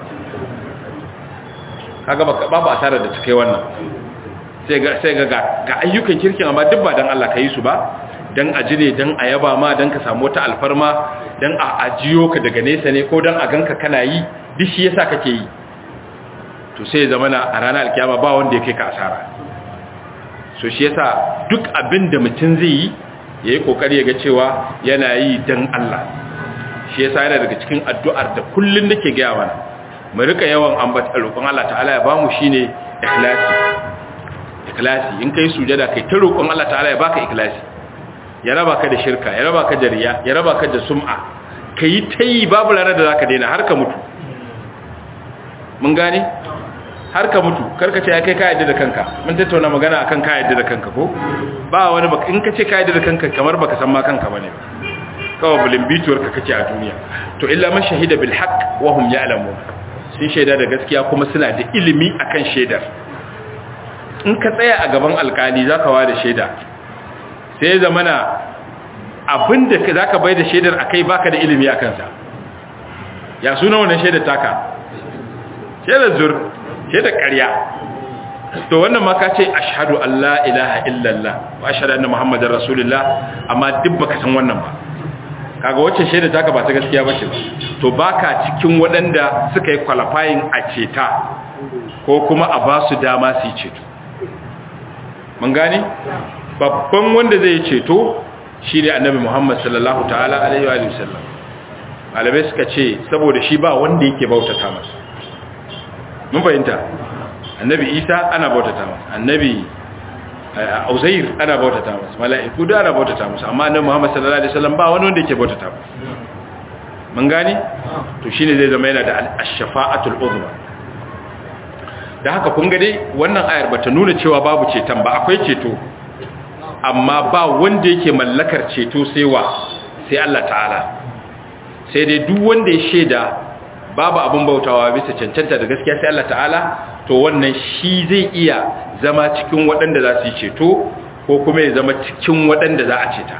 kaga babu asara da take wannan sai ga sai ga ga ayyukan kirkin amma duk ba dan Allah ka yi su ba dan ajire dan ayaba ma dan ka samu wata alfarma dan a ajiyo ka daga nesa ne ko dan a ganka kana yi duk shi yasa kake yi to sai zamana a ranar alkiyama ba wanda ya kai ka asara so shi yasa duk abin da mutum zai yi yayi kokari ya ga cewa yana yi dan Allah shi yasa yana daga cikin addu'ar da kullun nake ga mana mu rika yawan ambata roƙon Allah ta'ala ya bamu shine ikhlasi ikhlasi in kai sujada kai ta roƙon Allah ta'ala ya baka ikhlasi ya raba ka da shirka ya raba ka da riya ya raba ka da sum'a kai tayi babu ranar da zaka daina har ka mutu mun gane har ka mutu karka ce ya kai ka yadda da kanka mun tattauna magana akan ka yadda da kanka ko ba wani baka in ka ce ka yadda da kanka kamar baka san ma kanka bane kawai bulin bituwar ka kace a duniya to illa man shahida bil haqq wa hum ya'lamun sun shaida da gaskiya kuma suna da ilimi akan shaidar in ka tsaya a gaban alkali zaka wa da shaida sai zamana abinda zaka bai da shaidar akai baka da ilimi akan sa ya suna wannan shaidar taka shaidar zur shaidar ƙarya to wannan ma ka ce ashhadu an la ilaha illallah wa ashhadu anna muhammadar rasulullah amma duk baka san wannan ba kaga wacce shaida taka ba ta gaskiya bace ba to baka cikin waɗanda suka yi qualifying a ceta ko kuma a ba su dama su yi ceto mun gane babban wanda zai ceto shine annabi muhammad sallallahu ta'ala alaihi wa sallam malamai suka ce saboda shi ba wanda yake bautata masa mun fahimta annabi isa ana bautata masa annabi Uzair ana bautata masa mala'iku da ana bautata masa amma annabi Muhammad sallallahu alaihi wasallam ba wani wanda yake bautata masa mun gane to shine zai zama yana da ash-shafa'atul uzma da haka kun ga dai wannan ayar bata nuna cewa babu ceton ba akwai ceto amma ba wanda yake mallakar ceto sai wa sai Allah ta'ala sai dai duk wanda ya sheda babu abin bautawa bisa cancanta da gaskiya sai Allah ta'ala to wannan shi zai iya zama cikin waɗanda za su yi ceto ko kuma ya zama cikin waɗanda za a ceta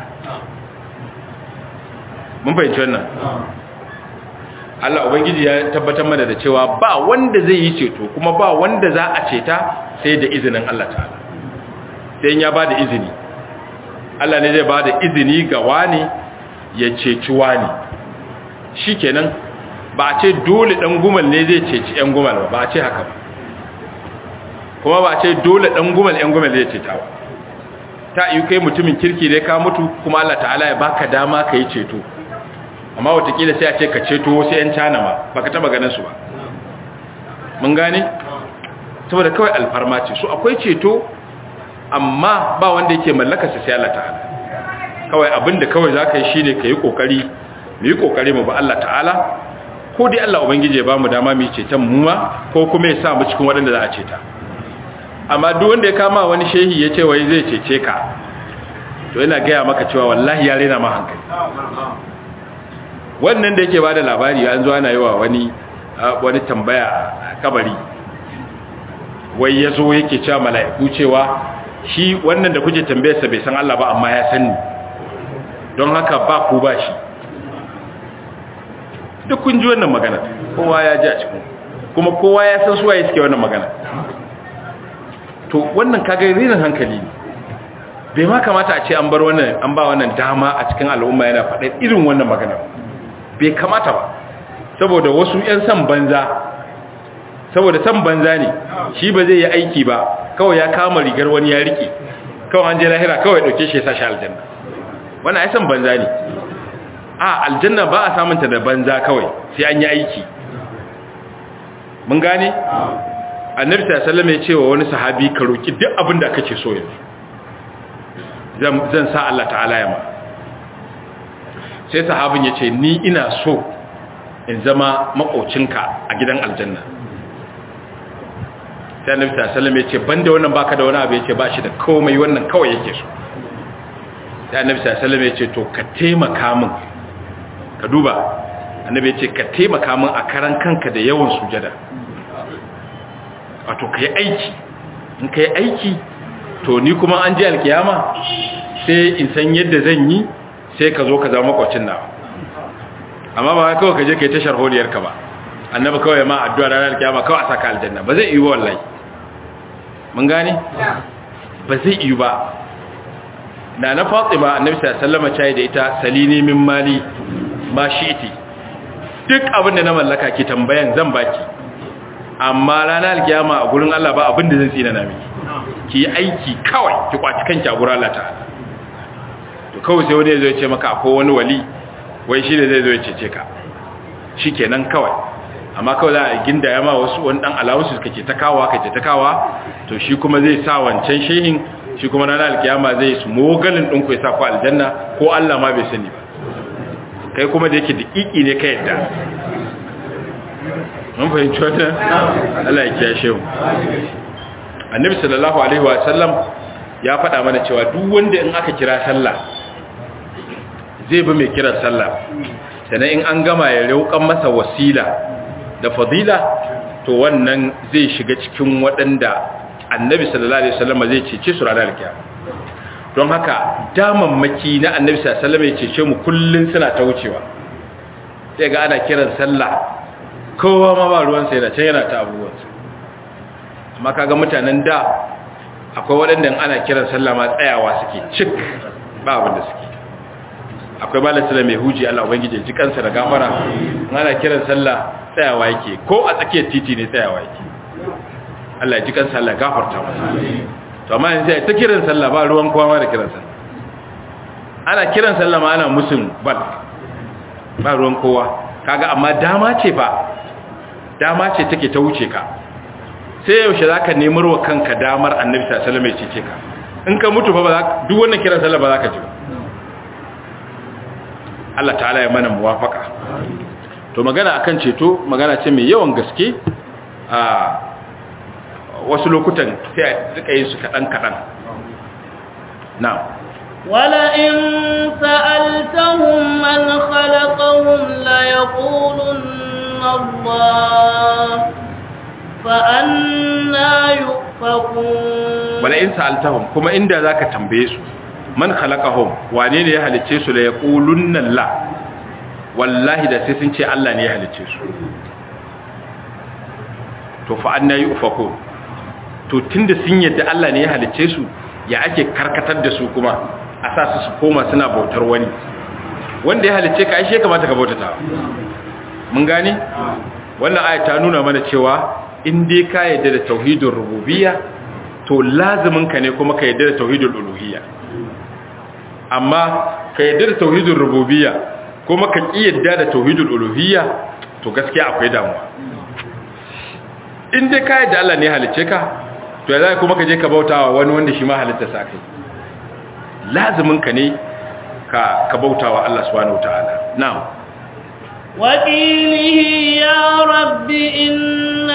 mun fahimci wannan Allah Ubangiji ya tabbatar mana da cewa ba wanda zai yi ceto kuma ba wanda za a ceta sai da izinin Allah ta'ala sai ya ba da izini Allah ne zai ba da izini ga wani ya ceci wani shi kenan ba a ce dole ɗan gumal ne zai ceci ‘yan gumal ba ba a ce haka ba kuma ba a ce dole ɗan gumal ‘yan gumal zai ceta ba ta yi kai mutumin kirki dai ka mutu kuma Allah ta'ala ya baka dama ka yi ceto amma watakila sai a ce ka ceto wasu ‘yan cana ma ba ka taba ganin su ba mun gane saboda kawai alfarma ce su akwai ceto amma ba wanda yake mallaka su sai Allah ta'ala kawai abinda kawai za ka yi shi ne ka yi ƙoƙari mu yi ƙoƙari mu ba Allah ta'ala ko dai Allah Ubangiji ya ba mu dama mu ceton mu ma ko kuma ya sa mu cikin waɗanda za a ceta amma duk wanda ya kama wani shehi ya ce wai zai cece ka to yana gaya maka cewa wallahi ya rena ma hankali wannan da yake ba da labari an zo ana yi wa wani wani tambaya a kabari wai ya zo yake cewa mala'iku cewa shi wannan da kuke tambayarsa bai san Allah ba amma ya sani don haka ba ku ba shi duk kun ji wannan magana kowa ya ji a cikin kuma kowa ya san suwaye suke wannan magana to wannan kaga rinin hankali ne bai ma kamata a ce an bar wannan an ba wannan dama a cikin al'umma yana faɗa irin wannan magana bai kamata ba saboda wasu 'yan san banza saboda san banza ne shi ba zai yi aiki ba kawai ya kama rigar wani ya rike kawai an je lahira kawai dauke shi ya sashi aljanna wannan ai san banza ne a aljanna ba a samunta da banza kawai sai an yi aiki mun gane annabi sallallahu alaihi ya ce wa wani sahabi ka roki duk abin da kake so yanzu zan zan sa Allah ta'ala ya ma sai sahabin ya ce ni ina so in zama makocinka a gidan aljanna sai annabi sallallahu alaihi wasallam ya ce banda wannan baka da wani abu yace ba shi da komai wannan kawai yake so sai annabi sallallahu alaihi wasallam ya ce to ka taimaka min ka duba annabi ya ce ka taimaka min a karan kanka da yawan sujada wato kai aiki in kai aiki to ni kuma an ji alkiyama sai in san yadda zan yi sai ka zo ka zama makwacin nawa amma ba kawai ka je ka yi tashar holiyarka ba annabi kawai ma addu'a ranar alkiyama kawai a saka aljanna ba zai iya wallahi mun gane ba zai iya ba na na fatima annabi sallallahu alaihi wasallam da ita salini min mali ma shi'ti duk abin da na mallaka ki tambayan zan baki amma ranar alkiyama a gurin Allah ba abin da zan tsina na miki ki yi aiki kawai ki kwaci kanki a gurin Allah ta'ala to kawai sai wani ya zo ya ce maka akwai wani wali wai shi ne zai zo ya cece ka shikenan kawai amma kawai za a ginda ya ma wasu wani dan alawusu kake ta kawa kake ta kawa to shi kuma zai sa wancan shehin shi kuma ranar alkiyama zai su mogalin ɗinku ya sa ku aljanna ko Allah ma bai sani ba kai kuma da yake daƙiƙi ne ka yadda mun fahimci wata Allah ya kiyashe mu annabi sallallahu alaihi wa sallam ya faɗa mana cewa duk wanda in aka kira sallah zai bi mai kiran sallah sannan in an gama ya raukan masa wasila da fadila to wannan zai shiga cikin waɗanda annabi sallallahu alaihi wasallam zai cece su ranar kiyama don haka damammaki na annabi sallallahu alaihi wasallam ya cece mu kullun suna ta wucewa sai ga ana kiran sallah kowa ma ba ruwan sai da can yana ta abubuwan amma kaga mutanen da akwai waɗanda ana kiran sallah ma tsayawa suke cik ba abin da suke akwai malam sallah mai huji Allah ubangije ji kansa da gafara ana kiran sallah tsayawa yake ko a tsakiyar titi ne tsayawa yake Allah ya ji kansa Allah gafarta masa to amma yanzu ta kiran sallah ba ruwan kowa ma da kiran sallah ana kiran sallah ma ana musun bal ba ruwan kowa kaga amma dama ce fa dama ce take ta wuce ka sai yaushe zaka nemar wa kanka damar annabi sallallahu alaihi wasallam ya cece ka in ka mutu fa ba duk wannan kiran sallah ba za ka ji ba Allah ta'ala ya mana muwafaka to magana akan ceto magana ce mai yawan gaske a wasu lokutan sai a rika yin su kaɗan kaɗan na'am ولئن سألتهم من خلقهم ليقولن الله فأنا يؤفكون ولئن سألتهم كما إن ذاك تنبيسوا man khalaqahum wane ne ya halicce su la yaqulunna la wallahi da sai sun ce Allah ne ya halicce su to fa anna yufaku to tunda sun yadda Allah ne ya halicce su ya ake karkatar da su kuma a sa su su koma suna bautar wani wanda ya halicce ka ai kamata ka bautata mun gane wannan aya ta nuna mana cewa in dai ka yadda da tauhidur rububiyya to lazimin ka ne kuma ka yadda da tauhidul uluhiyya amma ka yadda da tauhidul rububiyya kuma ka ki yadda da tauhidul uluhiyya to gaskiya akwai damuwa in dai ka yadda Allah ne halicce ka to ya zai kuma ka je ka bautawa wani wanda shi ma halitta sa kai lazimin ka ne ka ka bautawa Allah subhanahu wataala na'am وقيله يا رب إن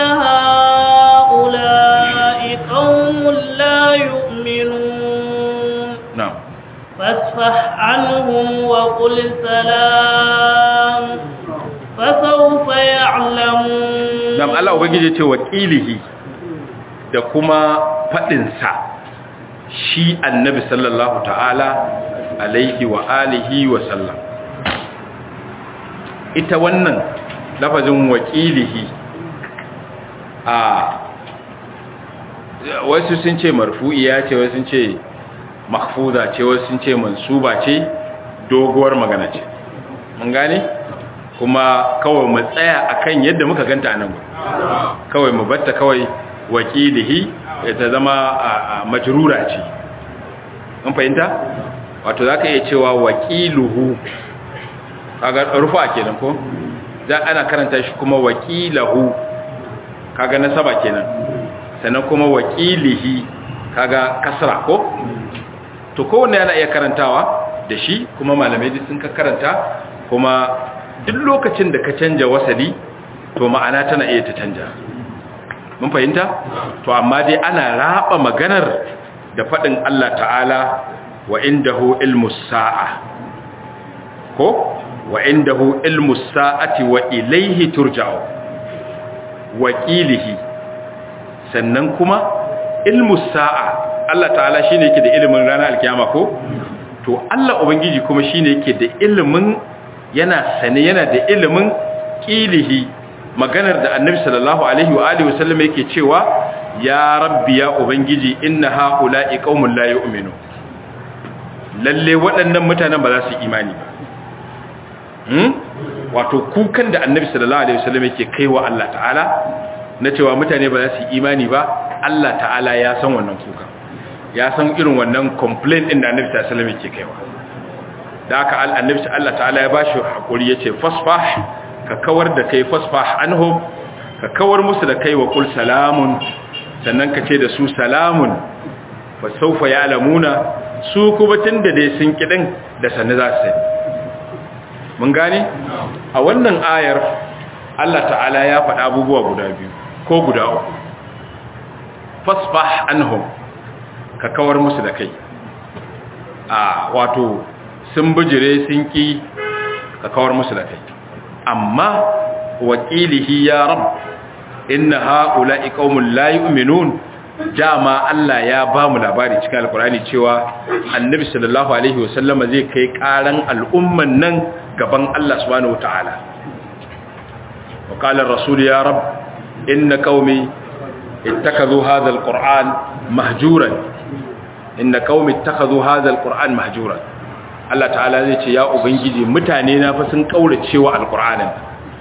هؤلاء قوم لا يؤمنون na'am فاصفح عنهم وقل سلام فسوف يعلمون na'am Allah ubangiji ce wakilihi da kuma fadin sa shi annabi sallallahu ta'ala alaihi wa alihi wa sallam ita wannan lafazin wakilihi a wasu sun ce marfu'iya ce wasu sun ce mahfuza ce wasu sun ce mansuba ce doguwar magana ce mun gane kuma kawai mu tsaya akan yadda muka ganta anan kawai mu batta kawai wakilihi ta zama majrura ce mun fahimta wato zaka iya cewa wakiluhu kaga rufa kenan ko za ana karanta shi kuma wakilahu kaga nasaba kenan sannan kuma wakilihi kaga kasra ko to kowanne yana iya karantawa da shi kuma malamai duk sun ka karanta kuma duk lokacin da ka canja wasali to ma'ana tana iya ta canja mun fahimta to amma dai ana raba maganar da fadin Allah ta'ala wa indahu ilmus sa'a ko wa indahu ilmus sa'ati wa ilayhi turja'u wa qilihi sannan kuma ilmus sa'a Allah ta'ala shine yake da ilimin ranar alkiyama ko to Allah ubangiji kuma shine yake da ilimin yana sane yana da ilimin qilihi maganar da annabi sallallahu alaihi wa alihi wasallam yake cewa ya rabbi ya ubangiji inna haula'i qaumun la yu'minu lalle waɗannan mutanen ba za su imani ba hmm wato kukan da annabi sallallahu alaihi wasallam yake kaiwa Allah ta'ala na cewa mutane ba za su imani ba Allah ta'ala ya san wannan kuka ya san irin wannan complaint din da annabi sallallahu alaihi wasallam yake kaiwa da aka annabi Allah ta'ala ya bashi hakuri yace fasfah ka kawar da kai fasfah anhum ka kawar musu da kai wa kul salamun sannan ka ce da su salamun fa sawfa ya'lamuna su kuma tunda dai sun kidin da sanne za su sani mun gane a wannan ayar Allah ta'ala ya faɗa abubuwa guda biyu ko guda uku fasfah anhum ka kawar musu da kai a wato sun bijire sun ki ka kawar musu da kai amma wakilihi ya rab inna haula'i qaumun la yu'minun dama Allah ya ba mu labari cikin alkurani cewa annabi sallallahu alaihi wasallama zai kai karan al'umman nan gaban Allah subhanahu wataala wa qala ar-rasul ya rab inna qaumi ittakhadhu hadha al-qur'an mahjuran inna qaumi ittakhadhu hadha al-qur'an mahjuran Allah ta'ala zai ce ya ubangiji mutane na fa sun kaurace wa alqur'anin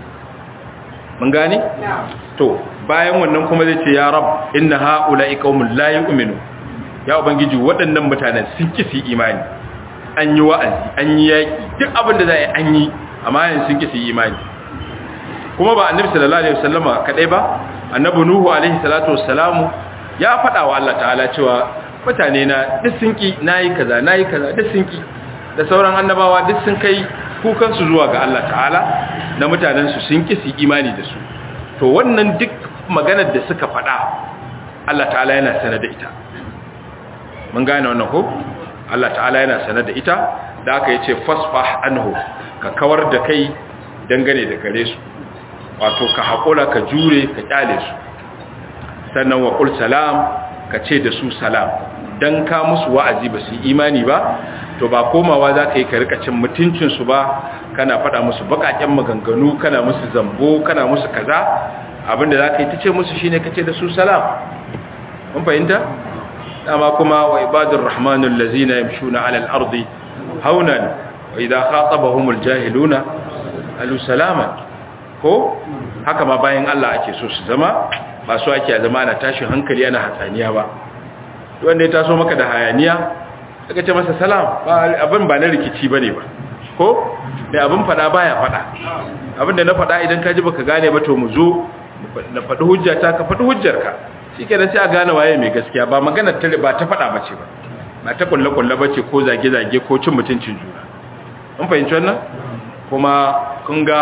mun gane to bayan wannan kuma zai ce ya rab inna haula'i qaumun la yu'minu ya ubangiji waɗannan mutanen sun kisi imani an yi wa'azi an yi yaki duk abin da za a yi an yi amma yanzu sun kisi imani kuma ba annabi sallallahu alaihi wasallama kadai ba annabi nuhu alaihi salatu wassalamu ya faɗa wa Allah ta'ala cewa mutane na duk sun ki nayi kaza nayi kaza duk sun ki da sauran annabawa duk sun kai kukansu zuwa ga Allah ta'ala na mutanensu sun kisi imani da su to wannan duk maganar da suka faɗa Allah ta'ala yana sanar da ita mun gane wannan ko Allah ta'ala yana sanar da ita da aka yace fasfah anhu ka kawar da kai dangane da gare su wato ka haƙura ka jure ka kyale su sannan wa qul salam ka ce da su salam dan ka musu wa'azi ba su imani ba to ba komawa za ka yi ka rika cin mutuncinsu ba kana faɗa musu baƙaƙen maganganu kana musu zambo kana musu kaza abinda za ka yi ta ce musu shi ne ka ce da su salam mun fahimta dama kuma wa ibadun rahmanun lazina yamshuna alal ardi haunan wa idan khatabahumul jahiluna alu salaman ko haka ma bayan Allah ake so su zama ba su ake zama ana tashin hankali ana hatsaniya ba wanda ya taso maka da hayaniya aka ce masa salam abin ba na rikici ba ne ba ko da abin fada baya fada abin da na fada idan ka ji baka gane ba to mu zo na faɗi hujjata ka faɗi hujjarka shi ke sai a gane waye mai gaskiya ba magana ta ba ta fada ba ce ba ba ta kulle-kulle ba ce ko zage-zage ko cin mutuncin juna an fahimci wannan kuma kun ga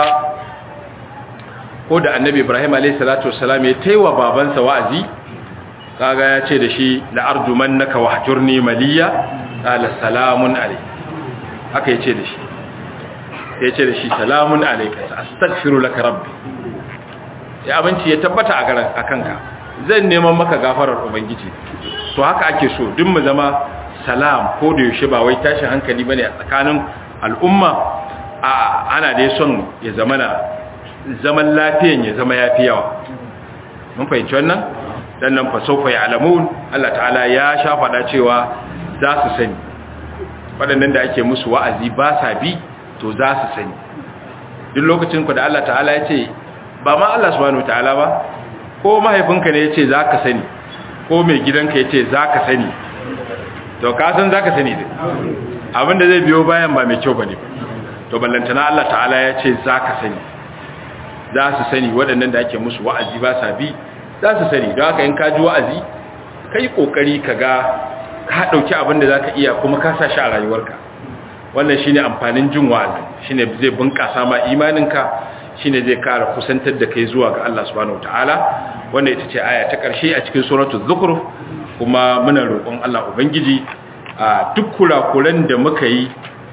ko da annabi ibrahim a.s. ya taiwa babansa wa'azi kaga ya ce da shi la'arjumannaka wahjurni maliya qala salamun alayk haka yace da shi yace da shi salamun alayka astaghfiru laka rabbi ya abinci ya tabbata a garan akanka zan neman maka gafarar ubangiji to haka ake so duk mu zama salam ko da yaushe ba wai tashin hankali bane a tsakanin al'umma a ana da son ya zama na zaman lafiyan ya zama yafi yawa mun fahimci wannan dan nan fa sawfa ya'lamun Allah ta'ala ya sha fada cewa za su sani waɗannan da ake musu wa'azi ba sa bi to za su sani duk lokacin ku da Allah ta'ala ya ce ba ma Allah subhanahu ta'ala ba ko mahaifinka ne ya ce za ka sani ko mai gidanka ya ce za ka sani to ka san za ka sani din abinda zai biyo bayan ba mai kyau ba ne to ballantana Allah ta'ala ya ce za ka sani za su sani waɗannan da ake musu wa'azi ba sa bi za su sani don haka in ka ji wa'azi ka yi ƙoƙari ka ga ka ɗauki abin da za ka iya kuma ka sa shi a rayuwarka wannan shi ne amfanin jin wa'azi shi ne zai bunƙasa ma imaninka shine zai kara kusantar da kai zuwa ga Allah subhanahu wataala wanda ita ce aya ta ƙarshe a cikin suratul zukhruf kuma muna roƙon Allah ubangiji a duk kurakuran da muka yi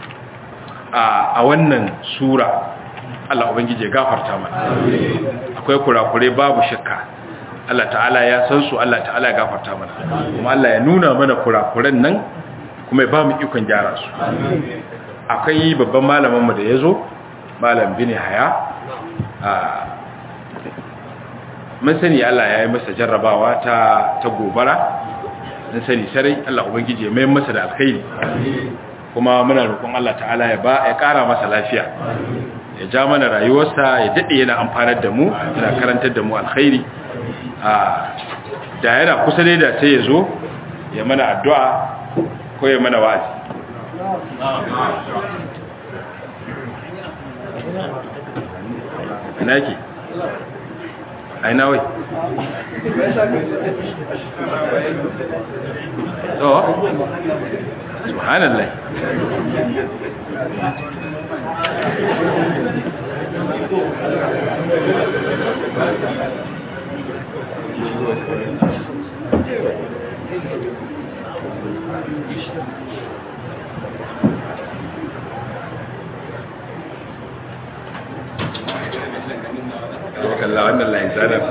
a wannan sura Allah ubangiji ya gafarta mana akwai kurakure babu shakka Allah ta'ala ya san su Allah ta'ala ya gafarta mana kuma Allah ya nuna mana kurakuran nan kuma ya ba mu ikon gyara su akwai babban malamin mu da yazo malam bini haya mun sani Allah ya yi masa jarrabawa ta ta gobara mun sani sarai Allah ubangiji ya mai masa da alkhairi kuma muna roƙon Allah ta'ala ya ba ya ƙara masa lafiya ya ja mana rayuwarsa ya dade yana amfanar da mu yana karantar da mu alkhairi da yana kusa dai da sai ya zo ya mana addu'a ko ya mana wa'azi ina yake aina wai to subhanallah kalla wannan layin tsadar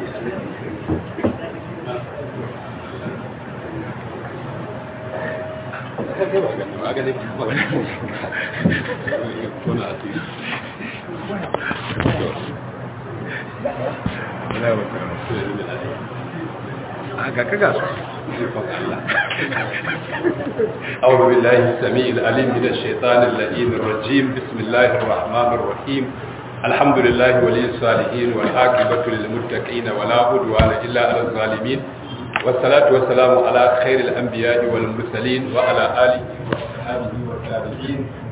ga kaga su أعوذ بالله السميع العليم من الشيطان اللئيم الرجيم بسم الله الرحمن الرحيم الحمد لله ولي الصالحين والعاقبة للمتقين ولا عدوان إلا على الظالمين والصلاة والسلام على خير الأنبياء والمرسلين وعلى آله وصحبه والتابعين